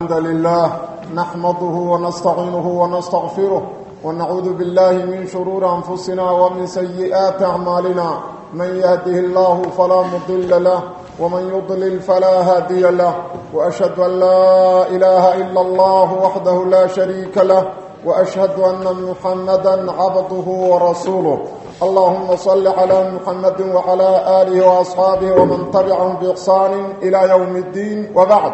الحمد لله نحمده ونستعينه ونستغفره ونعوذ بالله من شرور أنفسنا ومن سيئات أعمالنا من يهده الله فلا مضل له ومن يضلل فلا هادي له وأشهد أن لا إله إلا الله وحده لا شريك له وأشهد أن محمدا عبده ورسوله اللهم صل على محمد وعلى آله وأصحابه ومن تبعهم بإحسان إلى يوم الدين وبعد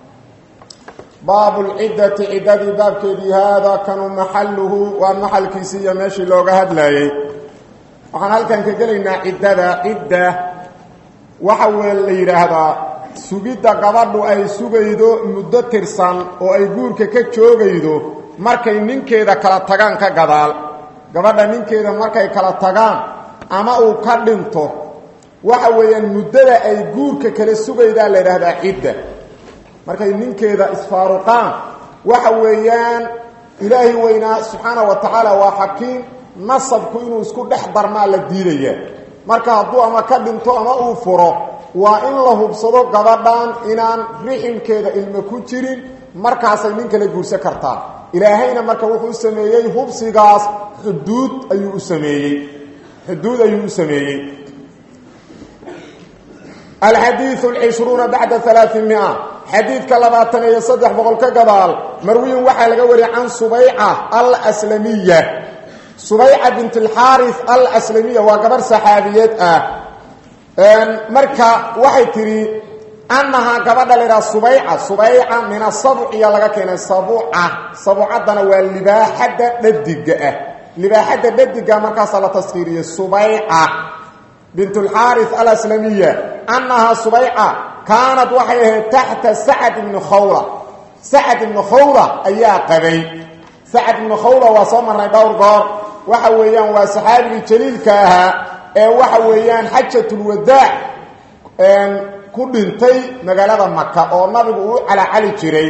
باب العدة عدد باب كذي هذا كان محله ومحل كيسية ماشي لوغا هدلاي وحن هل كان كجلنا عدة عدة وحول لي هذا سجيدة قبض أي سجيدو مدة ترسان وأي قورك كتشوغيدو markay ninkeeda kala tagaan ka gadaal gabadha ninkeeda markay kala tagaan ama uu ka dhinto waxa weeyaan muddada ay guurka kala sugaydaa la yidhaahdaa cidda markay ninkeeda isfaaruqaan waxa weeyaan ilaahay weynaa subxaana wa tacaala waa xakiim nasabku inuu isku dhex darmaa la diidaya marka hadduu ama ka dhinto ama uu furo waa in la hubsado gabadhan inaan riximkeeda ilmo ku jirin markaasay nin kala guursan kartaa ilaahayna marka wuxuu u sameeyey hubsigaas xuduud ayuu u sameeyey xuduud ayuu u sameeyey alxadiiث اlcishruuna bacda alaaثimia xadiidka labaatan iyo saddex boqol ka gadaal marwiyin waxaa laga wariyay can subayca alslamiya subayca bint اlxaariث alslamiya waa gabarh saxaabiyeed ah marka waxay tidhi annahaa gabadha laydhaha subayca subayca min asabciya laga keenay sabuca sabucaddana waa libaaxadda dhadiga ah libaaxadda dhadiga markaasaa la taskiiriyey subayca bint اlxaari alaslamiya annahaa subayca kaanad waxay ahayd taxta sacad ibni khawla sacad ibni khawla ayaa qabay sacad ibni khawla waa soo marnay dhowr goor waxa weeyaan waa saxaabigii jaliilka ahaa ee waxa weeyaan xajatulwadaac ku dhintay magaalada maka oo nabigu uu calacali jiray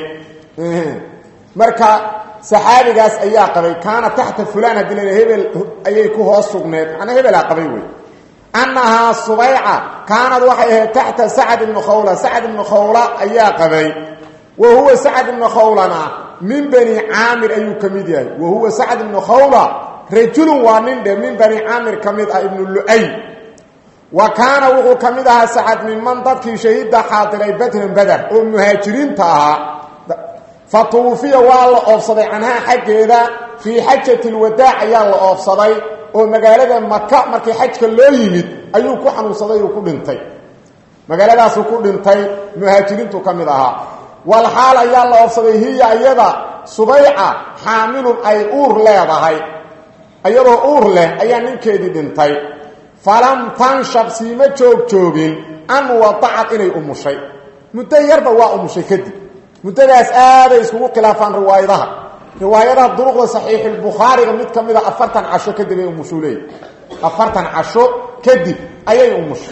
marka saxaabigaas ayaa qabay kaana taxta fulan haddii la hebel ayay ku hoos sugneed macnaa hebelaa qabay wey annahaa subayca kaanad waxay ahayd taxta sacad ibni khawla sacad ibni khawla ayaa qabay wa huwa sacad ibni khawlana min bani caamir ayuu ka mid yahay wa huwa sacad ibni khawla rajulun waa nin dhe min bani caamir ka mid ah ibnu lu'ay wa kaana wuxuu ka mid ahaa sacad minman dadkii shahiidda xaadiray badran bader oo muhaajiriinta ahaa fa tuwufiya waa la oofsaday canhaa xaggeeda fii xajati lwadaac ayaa la oofsaday oo magaalada maka markii xajka loo yimid ayuu ku xanuunsaday uu ku dhintay magaaladaasuu ku dhintay muhaajiriintu ka mid ahaa walxaal ayaa la oofsaday hiya iyada subayca xaamilun ay uur leedahay iyadoo uur leh ayaa ninkeedii dhintay falam tanshab siima joog joogin an wadacad inay umushay muddo yarba waa umushay kadib muddadaas aaday iskugu khilaafaan riwaayadaha riwaayadaha duruqda saxiixulbukhaariga mid ka mida afartan casho kadib ay umushuu leeyahy afartan casho kadib ayay umushay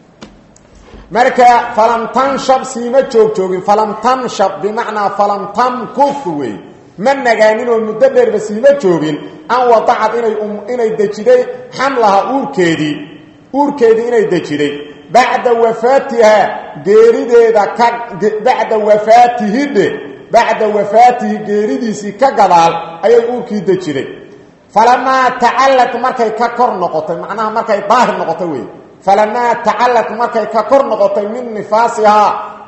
marka falam tanshab siima joog joogin falam tanshab bimacnaa falam tamkuf wey ma nagaanin oo muddo dheerba siima joogin an wadacad inay inay dejiday xamlaha uurkeedii uurkeedii inay dejiday bacda wafaatihaa geerideeda ka bacda wafaatihidhe bacda wafaatihi geeridiisii ka gadaal ayay uurkii dejiday falamaa tacallad markay ka kor noqotay macnaha markay daahir noqotay wey falamaa tacallad markay ka kor noqotay min nifaasihaa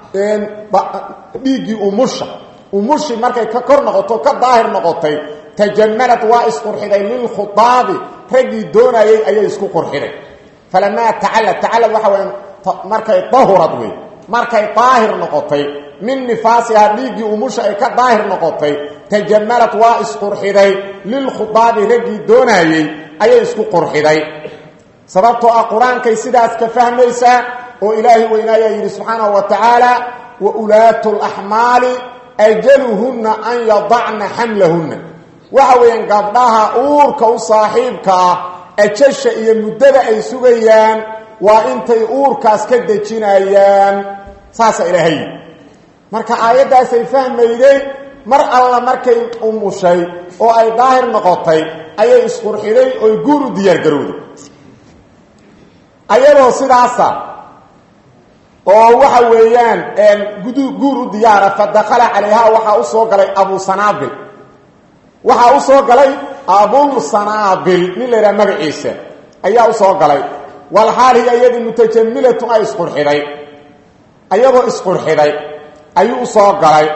dhiiggii umusha umushi markay ka kor noqoto ka daahir noqotay tajamalad waa isqurxiday lilkhudaabi raggii doonayey ayay isku qurxiday falamaa tacallad tacallad waxa weya markay dahurad wey markay daahir noqotay min nifaasihaa dhiiggii umusha ay ka daahir noqotay tajamalad waa isqurxiday lilkhudaabi raggii doonayey ayay isku qurxiday sababtoo ah qur-aankay sidaas ka fahmaysaa oo ilaahay weynaayaa yidhi subxaanahu wa tacaala wa ulaatu laxmaali ajaluhunna an yadacna xamlahunna waxa weeyaan gabdhaha uurka u saaxiibka ah ajasha iyo muddada ay sugayaan waa intay uurkaas ka dejinayaan saasa ilaahay marka aayaddaasay fahmayday mar alla markay umushay oo ay daahir noqotay ayay isqurxiday oy guur u diyaargarowday ayadoo sidaasa oo waxa weeyaan guur u diyaara fa dakala calayha waxaa u soo galay abu sanaabil waxaa u soo galay abul sanaabil nin la yidhaha magaciisa ayaa u soo galay walxaal hiya iyadii mutajamilatun ay isqurxiday ayadoo isqurxiday ayuu usoo galay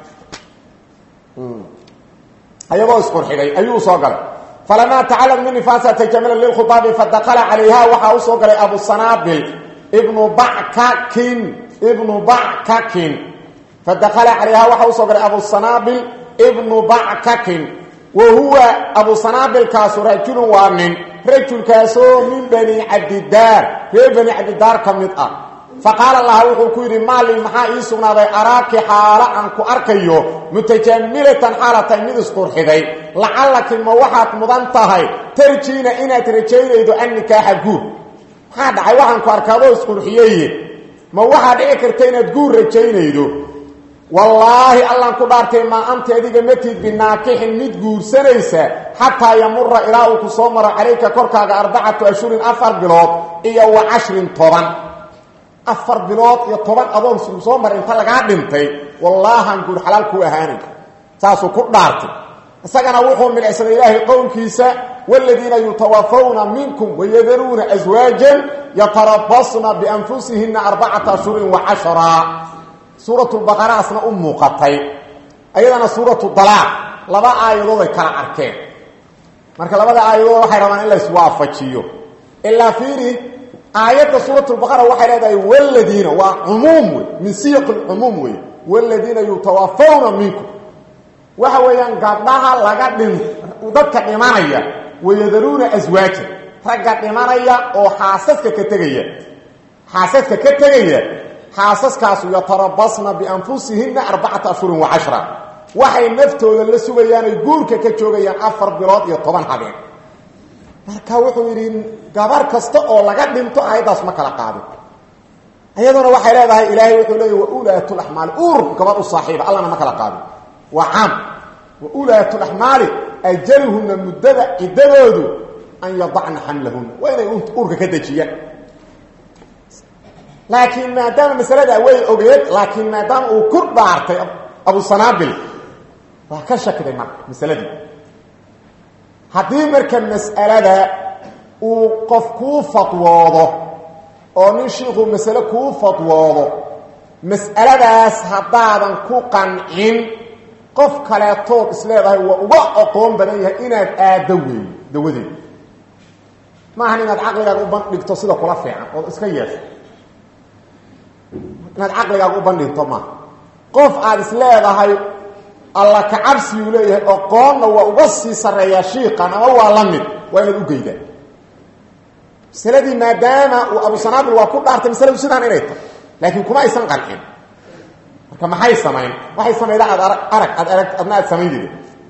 ayadoo isqurxiday ayuu usoo galay falamaa tacallam min nifaasa tajamala lilkhutaabi fadakala calayha waxaa usoo galay abu sanaabil ibnu bakakin ibnu bakakin fadakala calayha waxaa usoo galay abu sanaabil ibnu bakakin wa huwa abu sanaabilkaasu rajulun waa nin rajulkaasoo min bani cabdidaar reer bani cabdidaar ka mid ah faqaala laha wuxuu ku yidhi maalin maxaa ii sugnaaday araaki xaalo aan ku arkayo mutajamilatan xaalatay mid isqurxiday lacallaki ma waxaad mudan tahay tarjiina inaad rajaynaydo an nikaaxa guur maxaa dhacay waxaan ku arkaadoo isqurxiyeye ma waxaa dhici karta inaad guur rajaynaydo wallaahi allaan ku dhaartay maa anti adiga matid binaakixin mid guursanaysa xataa yamura ilaa uu ku soo maro calayka korkaaga arbacatu ashhurin afar bilood iyo wa cashrin toban afar bilood iyo toban adoon suu soo maray inta lagaa dhintay wallaahaan guur xalaal kuu ahaanay saasuu ku dhaartay isagana wuxuu midhicsaday ilaahay qowlkiisa waaladiina yutawafawna minkum wayadaruuna aswaajan yatarabasna bianfusihina arbacata ashhurin wa cashraa suuratulbaqaraasna u muuqatay ayadana suuratu dalaaq laba aayadood ay kala arkeen marka labada aayadood waxay rabaan in la iswaafajiyo ilaa fiiri aayadda suuratulbaqara waxay leedahay waladiina waa cumuum wey min siyaq lcumuum wey waladiina yutawafawna minkum waxa weeyaan gabdhaha laga dhin dadka dhimanaya wayadaruuna aswaajan ragga dhimanaya oo xaasaska ka tegaya xaasaska ka tegaya xaasaskaasu yatarabasna bianfusihina arbacata ashhurin wa cashra waxay naftooda la sugayaan ay guurka ka joogayaan afar bilood iyo toban habeen marka wuxuu yidhi gabar kasta oo laga dhinto aayaddaas ma kala qaadin iyaduna waxay leedahay ilaahay wuxuu leeya waulaatulaxmaali uur gabar u saaxiiba allana ma kala qaadin waa caam waulaatulaxmaali ajaluhuna muddada ciddadoodu an yadacna xamlahuna waa inay uurka ka dejiyaan laakiin maadaama masalada way ogeed laakiin maadaama uu ku dhaartay abu sanaabil waa ka shakiday marka masaladii haddii marka mas'alada uu qof kuu fadwoodo oo nin shiikhuu masale kuu fadwoodo mas'aladaas haddaadan ku qancin qof kaleetood isleedahay waa uga aqoon badan yahay inaad aaddo weeyo dawadeed maahan inaad caqligaaga u bandhigto sida kula fiican ood iska yeesho inaad caqligaaga u bandhigto maaha qof aada is leedahay alla ka cabsiyuu leeyahay oqoonna waa uga sii sarreeyaa shiiqan ama waa la mid waa inaad u geydaa masaladii maadaama uu abu sanaabil waa ku dhaartay masaladu sidaan inay tahay laakiin kuma aysan qancin marka maxay samayn waxay samaydaa aad arag aad arag adna aad samaynayda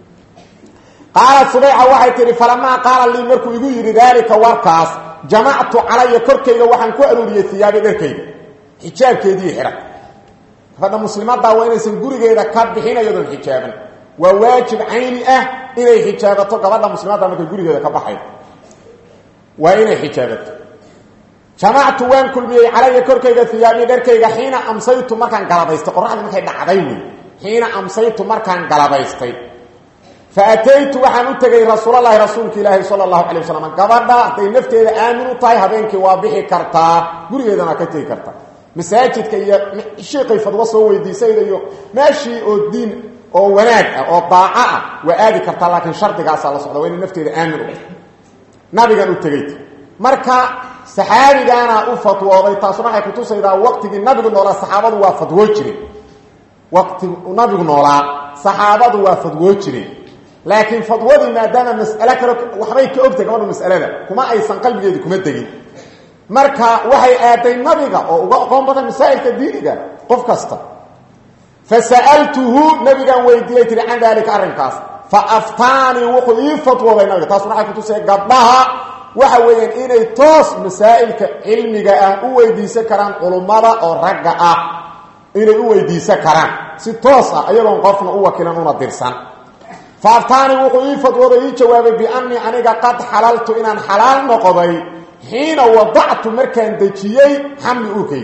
qaalat subayca waxay tihi falamaa qaala lii markuu igu yidhi daalika warkaas jamactu calaya korkayga waxaan ku aruuriyey hiyaabi dharkayga xijaabkeedii xidhan gabadha muslimaddaa waa inaysan gurigeeda ka bixin iyadoon xijaaban waa waajib cayni ah inay xijaabato gabadha muslimadda markay gurigeeda ka baxayo waa inay xijaabato jamactu waan kulmiyey calaya korkayga hiyaabii dharkayga xiina amsaytu markaan galabaystay qoraxdii markay dhacday wey xiina amsaytu markaan galabaystay fa ataytu waxaan u tegey rasuulalahi rasuulka ilaahi sala allahu calay wasalam gabadha hadday nafteeda aamin u tahay habeenkii waa bixi kartaa gurigeedana ka tegi kartaa masaajidka iyo shiiqay fadwo soo weydiisayda iyo meeshii oo diin oo wanaag ah oo daaco ah waa aadi kartaa laakiin shardigaasaa la socda waa inay nafteeda aamin u nabigan u tegeyt marka saxaabigaana u fatwooday taasuna waxay kutusaydaa waqtigii nabigu noolaa saxaabadu waa fadwoo jireen waqti nabigu noolaa saxaabadu waa fadwoo jireen laakiin fadwadii maadaama mas'ale kale waxbay ka ogtahay gabadhu mas'alada kuma aysan qalbigeedi kuma degin marka waxay aaday nabiga oo uga aqoon badan masaa'ilka diiniga qof kasta fa sa'altuhu nabigaan weydiiyey tiri can daalika arrinkaas fa aftaanii wuxuu ii fatwooday nabiga taasuna waxay kutusaya gabdhaha waxa weeyaan inay toos masaa'ilka cilmiga ah u weydiisan karaan culummada oo ragga ah inay u weydiisan karaan si toos ah ayagoon qofna u wakilan una dirsan fa aftaanii wuxuu ii fatwooday ii jawaabay biannii aniga qad xalaltu inaan xalaal noqday xiina wadactu markaan dejiyey xamli urkayga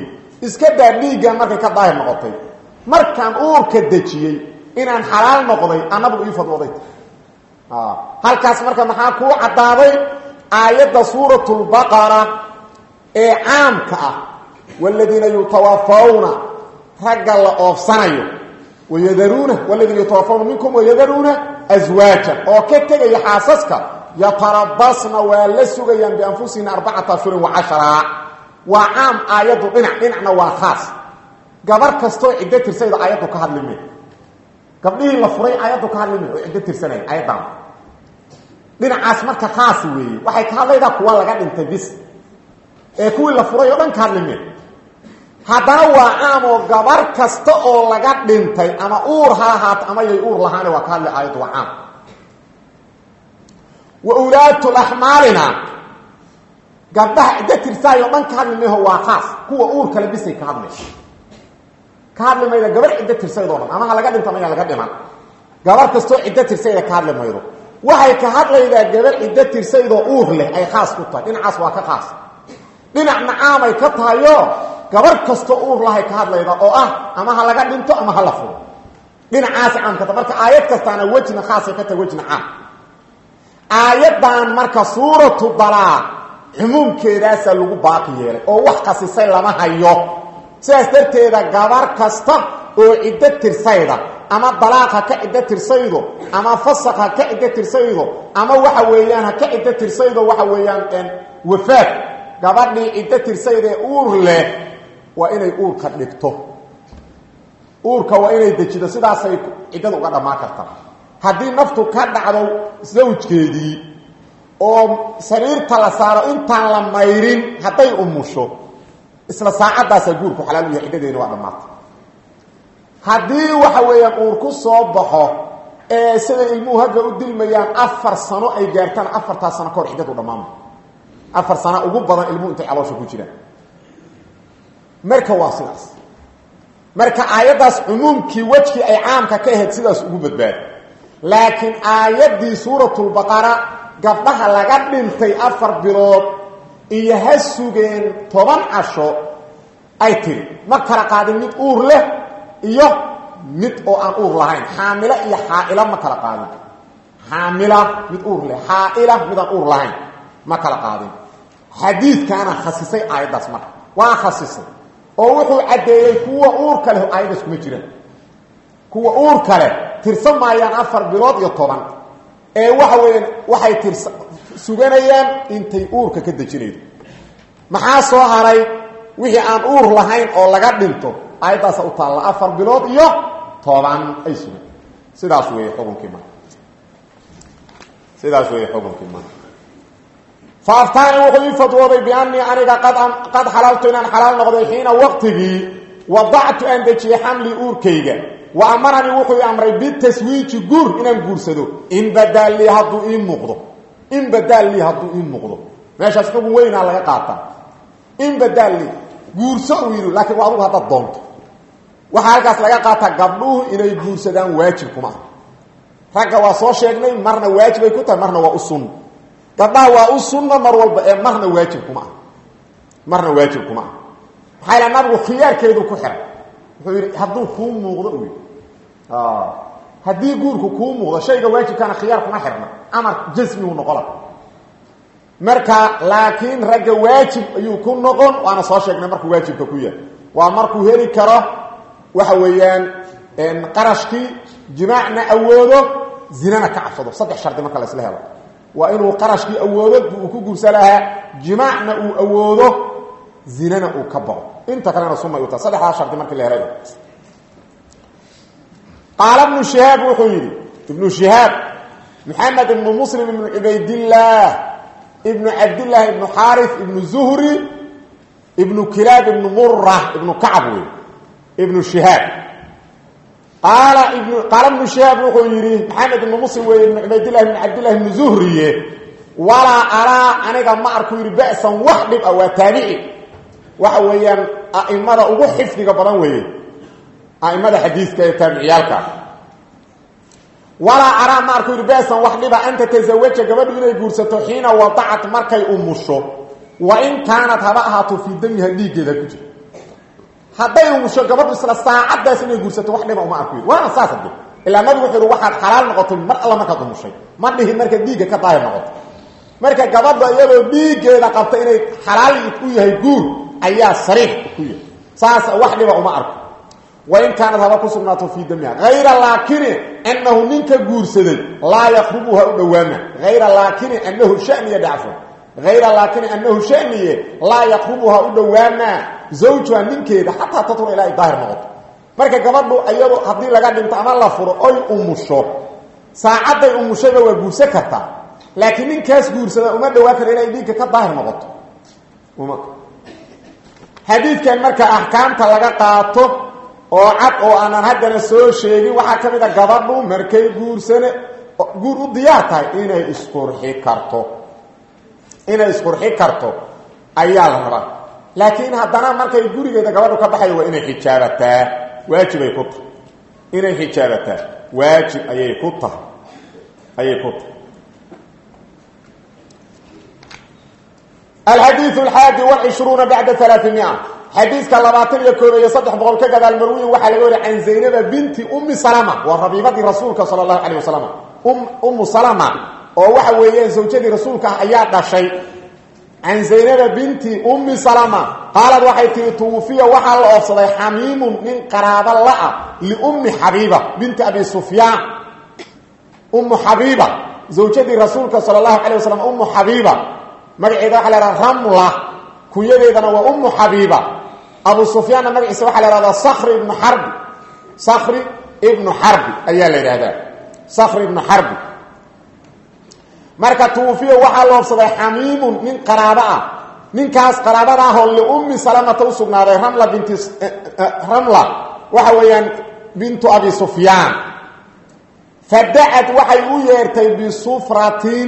iska daa dhiiggan markay ka daahir noqotay markaan uurka dejiyey inaan xalaal noqday aa nabigu ii fadwooday halkaas marka maxaa kuu caddaaday aayadda suuratulbaqara ee caamka ah waladiina yutawafawna ragga la oofsanayo wayadaruuna waladiina yutawafawna minkum wayadaruuna aswaajan oo ka tegaya xaasaska yatarabasna waa la sugayaan bianfusihina arbacata ashhurin wa cashara waa caam aayaddu dhinac dhinacna waa khaas gabar kastoo ciddo tirsayda aayaddu ka hadlime gabdhihii la furay aayaddu ka hadlime oo ciddo tirsanaya aayaddan dhinacaas marka khaas weeye waxay ka hadlaydaa kuwa laga dhintay bis ee kuwii la furay oo dhan ka hadlime haddana waa caam oo gabar kasta oo laga dhintay ama uur ha ahaato ama yay uur lahaane waa ka hadli aayaddu waa caam wa ulaatu laxmaalina gabdhaha ciddo tirsaayo dhan ka hadli mayho waa khaas kuwa uur kale bisay ka hadlay ka hadli mayda gabar ciddo tirsaydoo dhan ama ha laga dhinta maya laga dhiman gabar kastoo ciddo tirsayda ka hadli maydo waxay ka hadlaydaa gabar ciddo tirsaydoo uur leh ay khaas ku tahay dhinacaas waa ka khaas dhinacna caamay ka tahayo gabar kastoo uur lahay ka hadlayda oo ah ama ha laga dhinto ama ha la furo dhinacaas caamka ta marka aayad kastaana wejna khaasay ka tahay wejna caam aayaddan marka suuratu dalaaq cumuumkeedaasaa lagu baaqi yeelay oo wax khasisay lama hayo sidaas darteeda gabar kasta oo ciddo tirsayda ama dalaaq ha ka ciddo tirsaydo ama fasaq ha ka ciddo tirsaydo ama waxa weeyaan ha ka ciddo tirsaydo waxa weeyaan wafaad gabadhii ciddo tirsaydee uur leh waa inay uurka dhigto uurka waa inay dejido sidaasay ciddada uga dhammaan kartaa haddii naftu ka dhacdo sawjkeedii oo sariirta la saaro intaan la mayrin hadday umusho isla saacadaasaa guurku xalaal u yahay ciddadeena waa dhammaatay haddii waxa weeyaan uur ku soo baxo ee sida ilmuhu hagga u dilmayaan afar sano ay gaartaan afartaas sano kahor ciddadu dhammaama afar sana ugu badan ilmuhu intay caloosha ku jiraan marka waa sidaas marka aayaddaas cumuumkii wejkii ay caamka ka ahayd sidaas ugu badbaada laakiin aayaddii suuratulbaqara gabdhaha laga dhintay afar bilood iyo ha sugeen toban casho ay tiri ma kala qaadin mid uur leh iyo mid oo aan uur lahayn xaamilo iyo xaaila ma kala qaadin xaamila mid uur leh xaaila mid aan uur lahayn ma kala qaadin xadiidkaana khasisay aayaddaas marka waa khasisay oo wuxuu caddeeyey kuwa uurka leh aayaddaas kuma jiraan kuwa uurka leh tirsan maayaan afar bilood iyo toban ee waxa weeyaan waxay tirsa suganayaan intay uurka ka dejinaydo maxaa soo haray wixii aan uur lahayn oo laga dhinto aayaddaasa u taalla afar bilood iyo toban ay sugan sidaas weeye xukunkii marka sidaas weeye xukunkii marka faaftaani wuxuu ii fadwooday biannii aniga qad qad xalaltu inaan xalaal noqday xiina waqtigii wadactu aan dejiyey xamlii uurkayga wa amaranii wuxuu i amray bitaswiiji guur inaan guursado in badaal lii hadduu ii muuqdo in badaal lii hadduu ii muuqdo meeshaas xugun weynaa laga qaataa in badaal lii guurso uu yidhi laakiin waa adugu haddaad doonto waxaa halkaas laga qaataa gabdhuhu inay guursadaan waajib kuma ah ragga waa soo sheegnay marna waajibay ku tahay marna waa u sunna gabdhaha waa u sunna mar walba ee marna waajib kuma ah marna waajib kuma ah maxaa yala nabigu khiyaarkeedu ku xiray wuxuu yidhi hadduu kuu muuqdo u yidhi haddii guurku kuu muuqdo shayga waajibkaana khiyaar kuma xirna amar jasmigu noqola marka laakiin ragga waajib ayuu ku noqon waana soo sheegnay markuu waajibka ku yahay waa markuu heli karo waxa weeyaan qarashkii jimaacna awoodo zinana ka cabsado saddex shardi marka la isla helo waa inuu qarashkii awoodo uu ku guursan lahaa jimaacna uu awoodo zinana uu ka bao inta kalena sunay u tahay saddexdaas shardi markii la helay qaala ibnu shihaab wuxuu yidhi ibnu shihaab maxamed ibnu muslim ibnu cubaydillaah ibnu cabdillaah ibnu xaari ibnu zuhri ibnu kilaab ibnu mura ibnu kacab wey ibnu shihaab qaala ibnu qaala ibnu shihaab wuxuu yidhi maxamed ibnu muslim weeye ibnu cubaydillahi ibnu cabdillahi ibnu zuhriye walaa araa aniga ma arku yidhi ba'san wax dhib ah waa taabici waxa weeyaan a'imada ugu xifdiga badan weeye a'imada xadiiska ee taabiciyaalka walaa araa ma arku yidhi ba'san wax dhiba an tatazawaja gabadhu inay guursato xiina wadacat markay umusho wa in kaanat haba ahaato fii damiha dhiiggeeda ku jiro hadday umusho gabadhu isla saacaddaas inay guursato wax dhiba uma arku waana saas hade ilaa nabigu wuxuu yihi waxaad xalaal noqotay mar alla markaad umushay ma dhihin marka dhiigga ka daahir noqoto marka gabadha iyadoo dhiiggeeda qabta inay xalaal u yahay guur ayaa sariix ku yahay saas wax dhiba uma arko wain kaanad haba ku sugnaato fii damiha hayra laakini anahu ninka guursaday laa yaqrubuha u dhowaama hayra laakini anahu shaniya dhacfo hayra laakini anahu shaniye laa yaqrubuha u dhowaama zawjuha ninkeeda xataa tatura ilaa ay daahir noqoto marka gabadhu iyado haddii laga dhinto ama la furo oy umusho saacadday umushayba waa guursan kartaa laakiin ninkaas guursada uma dhowaan karo inay dhiigga ka daahir noqoto xadiidkan marka axkaamta laga qaato oo cad oo aanan haddana soo sheegin waxaa ka mid a gabadhu markay guursane guur u diyaar tahay inay isqurxi karto inay isqurxi karto ayaa la rabaa laakiin haddana markay gurigeeda gabadhu ka baxayo waa inay xijaabataa waajibay ku tahay inay xijaabataa waajib ayay ku tahay ayay ku tahay alxadiiu alxaadi walcishruuna bacda alaaimia xadiiska labaatan iyo koob iyo saddex boqol ka gadaal marwiyin waxaa laga wariya can zaynaba binti ummi salama waa rabiibadii rasuulka sala allahu calayh wasalam ummu salama oo waxa weeyaan zawjadii rasuulka ah ayaa dhashay can zaynaba binti ummi salama qaalad waxay tihi tuwufiya waxaa la oofsaday xamiimun nin qaraabo la-a liummi xabiiba binti abi sufyaan ummu xabiiba zawjadii rasuulka sala allahu calay wasalam ummu xabiiba magaceeda waxa la hahda ramla kunyadeedana waa ummu xabiiba abu sufyaanna magaciisa waxaa la hahdaa sakri ibnu xarbi sakri ibnu xarbi ayaa la yidhahdaa sakri ibnu xarbi marka tuwufiya waxaa loobsaday xamiimun nin qaraabo ah ninkaas qaraabada ahoo liummi salamata u sugnaaday ramla binti ramla waxa weeyaan bintu abi sufyaan fadacad waxay u yeertay bisufratin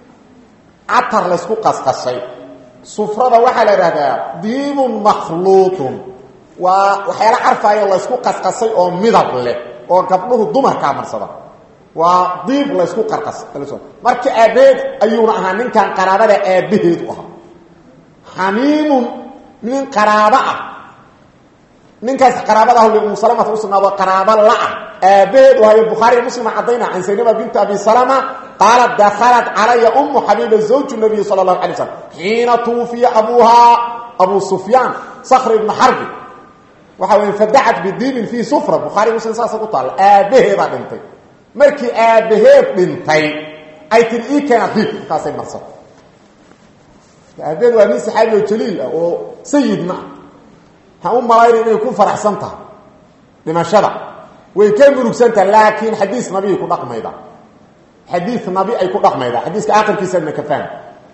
catar laysku qasqashay sufrada waxaa la idhahdaa diibun makhluuqun waa waxyaala carfaayo laysku qasqasay oo midab leh oo gabdhuhu dumarkaa marsada waa diib laysku qarqas marka aabbeed ayuuna ahaa ninkan qaraabada aabbaheedu ahaa xamiimun nin qaraabo ah ninkaas qaraabada ah umu salamata usugnaado qaraabo la-ah aabbaheedu ahayo bukhaariga muslima caddayna can saynaba binti abi salama qaalat dakhalat calaya ummu xabiiba zawju nabiyi sala allahu alay slam xiina tuufiya abuuhaa abu sufyaan sakri ibnu xarbi waxa wey fadacat bidiibin fii sufra bukhaari muslim saasa ku taalla aabbaheedaa dhintay markii aabbaheed dhintay ay tiri ii keena diib markaasay marsata aabbaheed waa nin saxaabi oo jaliil ah oo sayidna ha u malayna inay ku faraxsan tahay dhimashada way ka murugsantaha laakiin xadiis nabiy ku dhaqmayda xadiis nabi ay ku dhaqmayda xadiiska akhirkiisa ibna kafaan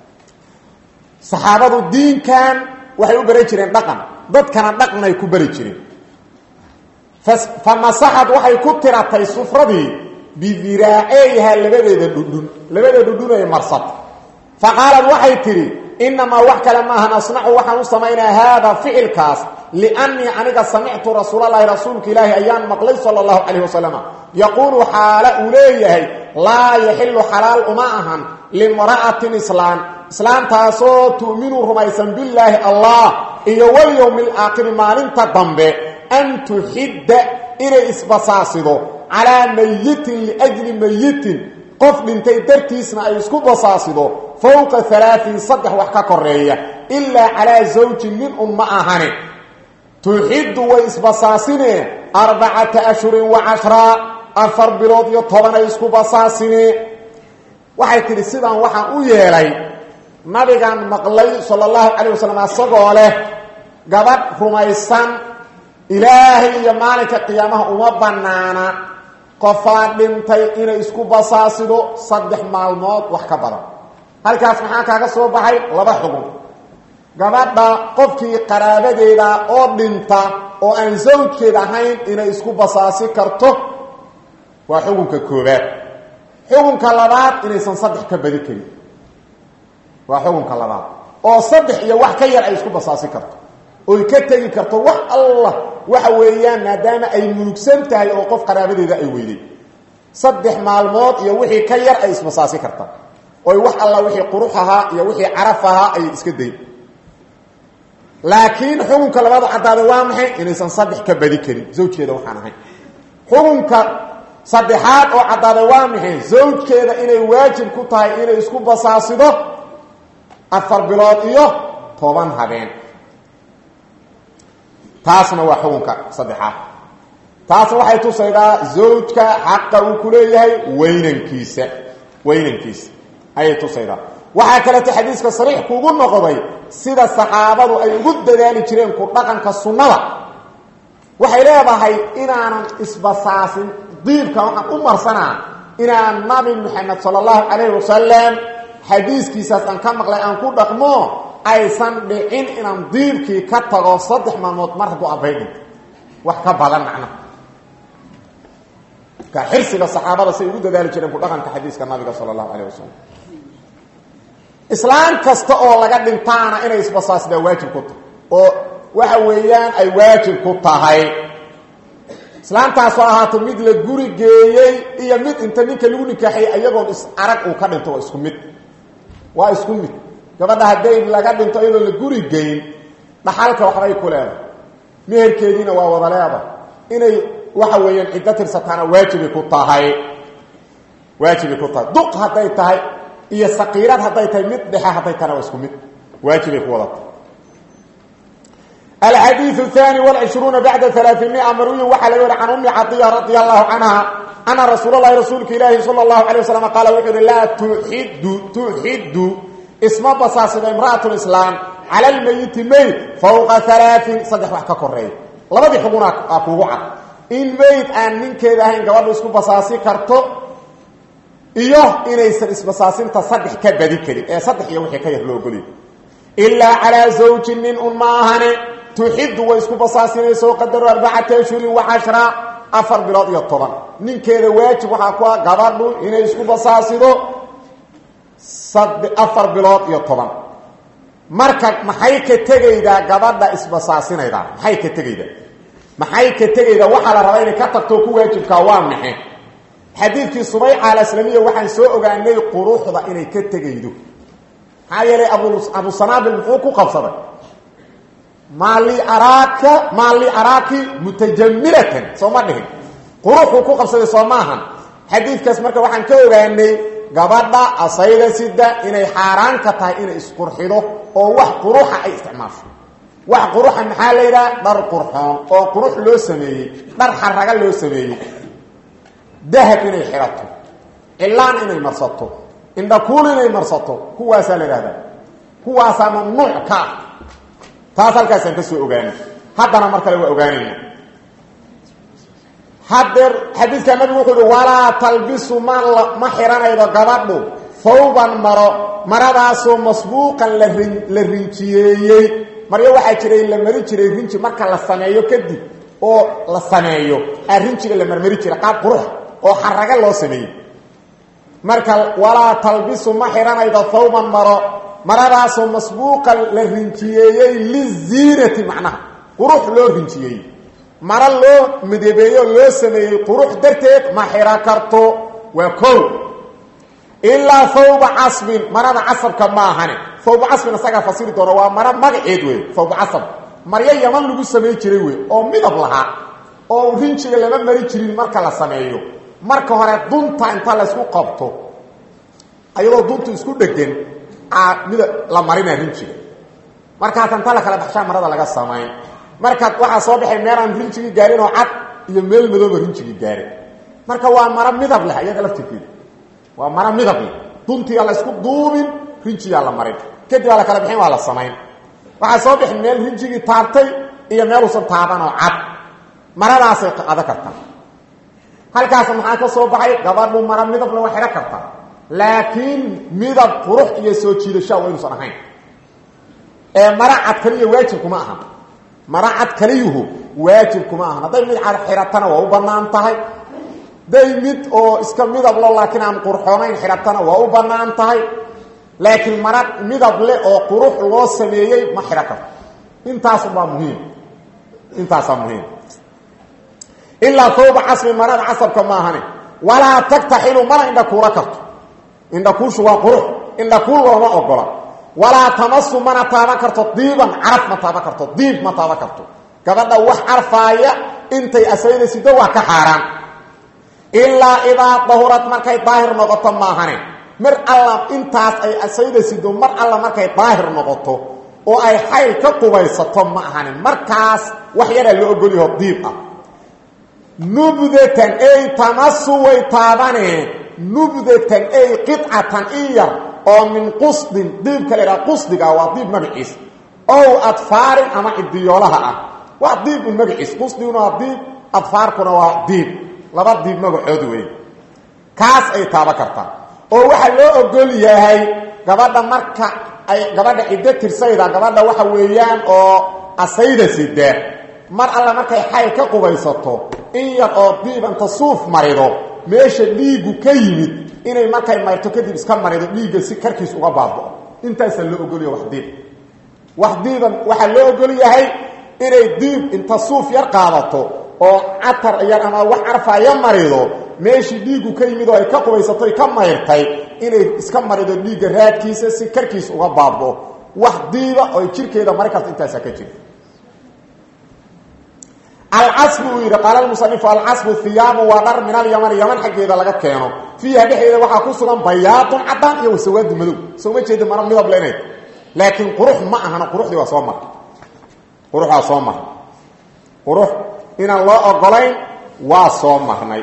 saxaabadu diinkan waxay u baran jireen dhaqan dadkana dhaqnay ku bari jireen fa masaxad waxay ku tiratay sufradii bidiraaceeyha labadeeda dhudhun labadeeda dhudhun ay marsata fa qaalad waxay tidhi inamaa wax kale maahan asnacu waxaan u samaynaa haada ficilkaas liannii aniga samictu rasuulalahi rasuulka ilaahi ayaan maqlay sala allahu calayh wasalam yaquulu xaala uu leeyahay laa yaxilu xalaal uma ahan limra'atin islaan islaantaasoo tu'minu rumaysan billaahi allah iyo walyowmi alaakhiri maalinta dambe an tuxidda inay isbasaasido calaa mayitin liajli mayitin qof dhintay dartiisna ay isku basaasido fowqa alaain saddex wax ka koreeya ilaa calaa zawjin nin un ma ahane tuxiddu way isbasaasinee arbacata ashhurin wa cashraa afar bilood iyo tobanay isku basaasinee waxay tidhi sidaan waxaan u yeelay nabigan maqlay sala allahu calayh wasalam asagoo leh gabadh rumaysan ilaahay iyo maalinka qiyaamaha uma bannaana qofaa dhintay inay isku basaasido saddex maalmood wax ka badan halkaas maxaa kaaga soo baxay laba xugun gabadha qofkii qaraabadeeda oo dhinta oo aan zawjkeed ahayn inay isku basaasi karto waa xukunka koobaad xukunka labaad inaysan saddex ka badi karin waa xukunka labaad oo saddex iyo wax ka yar ay isku basaasi karto oy ka tegi karto wax allah waxa weeyaan maadaama ay mulugsan tahay oo qof qaraabadeeda ay weyday saddex maalmood iyo wixii ka yar ay isbasaasi karta oy wax alla wixii qurux ahaa iyo wixii caraf ahaa ay iska dayn laakiin xukunka labaadu caddaada waa maxay inaysan saddex ka badi karin zawjkeeda waxaan ahayn xukunka saddexaad oo caddaaday waa maxay zawjkeeda inay waajib ku tahay inay isku basaasido afar bilood iyo toban habeen taasna waa xukunka saddexaad taasna waxay tusaydaa zawjka xaqa uu ku leeyahay weynankiisa weynankiisa ayay tusaydaa waxaa kaleeto xadiiska sariix kuugu noqday sida saxaabadu ay ugu dadaali jireen ku dhaqanka sunnada waxay leedahay inaanan isbasaasin diibka waxaan u marsanaa inaan nabi moxamed sala allahu calayhi wasalam xadiiskiisaas aan ka maqlay aan ku dhaqmo aysan dhicin inaan diibkii ka tago saddex maalmood mar hadduu abbay dhinto wax ka badan macnaha ka xirsiga saxaabada say ugu dadaali jireen ku dhaqanka xadiiska nabiga sala allahu calayh wasalam islaam kasta oo laga dhintaana inay isbasaasdaa waajib ku tahay oo waxa weeyaan ay waajib ku tahay islaamtaasoo ahaato mid la guri geeyey iyo mid inta ninka lagu nikaaxiyey iyagoon is arag uu ka dhinto waa isku mid waa isku mid gabadha hadday laga dhinto iyadoo la guri geyn dhaxalka waxbay ku leedahay meherkeediina waa wada leeda inay waxa weeyaan ciddo tirsataana waajibay ku tahay waajibay ku tahay duq hadday tahay iyo saqiirad hadday tahay mid dhexe hadday tahana waa isku mid waajibay ku wada tahay الحديث الثاني والعشرون بعد ثلاثمائة مروي وحل يوري عن أم عطية رضي الله عنها أن رسول الله رسولك إلهي صلى الله عليه وسلم قال وحر لا تحد تحد اسم بصاصد امرأة الإسلام على الميت ميت فوق ثلاث صدح وحكا كوري لبدي حقونا أكوعا إن ميت أن من كذا هين قوارد اسم بصاصي كرتو إيوه إنيسر اسم بصاصين تصدح كبدي كريم إيه صدح يوحي كيه لو قولي إلا على زوج من أماهن تحد ويسكو بصاصينيسو قدر أربعة أشهر وعشرة أفر بلاد يطبان نين كذا واجب وحاكوا قبردو إنه يسكو بصاصينو صد أفر بلاد يطبان marka maxay ka tegaydaa gabadha isbasaasinayda maxay ka tegaydaa maxay ka tegaydaa waxa la rabaa inay ka tagto ku waajibka waa maxay xadiidkii subayca al-islaamiya waxaan soo ogaanay quruxda inay ka tegaydo maxaa yeelay abu abu sanaabil muxuu ku qabsaday maali araaka maali araaki mutajamilatan soo ma dhihin quruxuu ku qabsaday soo maahan xadiidkaas marka waxaan ka ogaanay gabadha asayda sida inay xaaraan ka tahay inay isqurxido oo wax quruxa ay isticmaasho wax quruxa maxaa la yidhaha dhar qurxoon oo qurux loo sameeyey dhar xaraga loo sameeyey dahab inay xidhato cilaan inay marsato indhakuul inay marsato kuwaasaa la idhahdaa kuwaasaa mamnuuc ka ah taas halkaasaan ka soo ogaanay haddana mar kale waa ogaanayna haddeer xadiidkaa nabigu wuxuu uhi walaa talbisu ma ma xihanaydo gabadhu fawban maro maradaasoo masbuuqan la rin la rinjiyeeyey maryo waxaa jiray la mari jiray rinji marka la sameeyo kadib oo la sameeyo aa rinjiga la marmari jiray qaab qurux oo xaraga loo sameeyey marka walaa talbisu ma xihanaydo fawban maro maradaasoo masbuuqan la rinjiyeeyey liziinati macnaha qurux loo rinjiyeeyey maro loo midabeeyo loo sameeyey qurux darteed ma xiro karto waa kow ilaa fawba casbin marada casabka ma ahane fawba casbin isagaa fasiri doona waa maro magaceed wey fawba casab maryo yaman lagu samey jiray wey oo midab lahaa oo rinjiga lama mari jirin marka la sameeyo marka hore dunta inta laysku qabto ayadoo duntu isku dhegan mid la marina rinjiga markaas inta la kala baxshaa marada laga samayn markaad waxaa soo baxay meelaan rinjigii gaarin oo cad iyo meel madooba rinjigii gaarin marka waa maro midab leh iyada laftirkeeda waa maro midab leh duntiyaa la isku duubin rinjiyaa la marin kadib waa la kala bixin waa la samayn waxaa soo bixin meel rinjigii taabtay iyo meeluusan taaban oo cad maradaasay qado kartaa halkaas maxaa ka soo baxay gabadhu maro midabna waa xidhan kartaa laakiin midab qurux iyo soo jiidashaa waa inuusan ahayn ee maro cad kaliya waajib kuma aha maro cad kaliyuhu waajib kuma ahan hadday mid cad xiratana waa u bannaan tahay day mid oo iska midablo laakiin aan qurxoonayn xiratana waa u bannaan tahay laakiin mara midab leh oo qurux loo sameeyey ma xidhan karto intaasubaa muhiim intaasaa muhiim ilaa tawba casbi marada casabka maahane walaa tagtaxilu mana indhakuula karto indhakuushu waa qurux indhakuul looma ogola walaa tamasu mana taaban karto diiban caraf ma taaban karto diib ma taaban karto gabadha wax carfaaya intay asayda sido waa ka xaaraan ilaa idaa dahurad markay daahir noqoto maahane mar alla intaas ay asayda sido mar alla markay daahir noqoto oo ay xayl ka qubaysato ma ahane markaas wax yaraa la ogolyaho diib ah nubdatan ay tamasu way taabaneen nubdatan ay qicatan in yar oo min qusdin diibka la idhaha qusdiga waa diib magaciis ow adfaarin ama cidiyoolaha ah waa diib un magaciis qusdiguna waa diib adfaarkuna waa diib laba diib magacood wey kaas ay taaba kartaa oo waxaa loo ogol yahay gabadha marka ay gabadha ciddo tirsayda gabadha waxa weeyaan oo asayda sida mar alla markay xayl ka qubaysato in yar oo diibanta suuf marido meesha dhiiggu ka yimid inay markay mayrto kadib iska marido dhiigga si karkiis uga baabao intaasaa loo ogolyaha wax diib wax diiban waxaa loo ogol yahay inay diib inta suuf yar qaadato oo catar yar ama wax carfaya marido meeshii dhiiggu ka yimid oo ay ka qubaysatoy ka mayrtay inay iska marido dhiigga raadkiisa si karkiis uga baabao wax diiba oo jirkeeda mari karta intaasaa ka jira alcasbu uu yidhi qaala lmusanifu alcasbu hiyaabu waa dhar min alyamani yaman xaggeeda laga keeno fiiha dhexeeda waxaa ku sugan bayaadun caddaan iyo wasawaadu madow soo ma jeeda mara midab lenayd laakiin qurux ma ahana quruxdii waa soo martay qurux waa soo marnay qurux inaan loo ogolayn waa soo marnay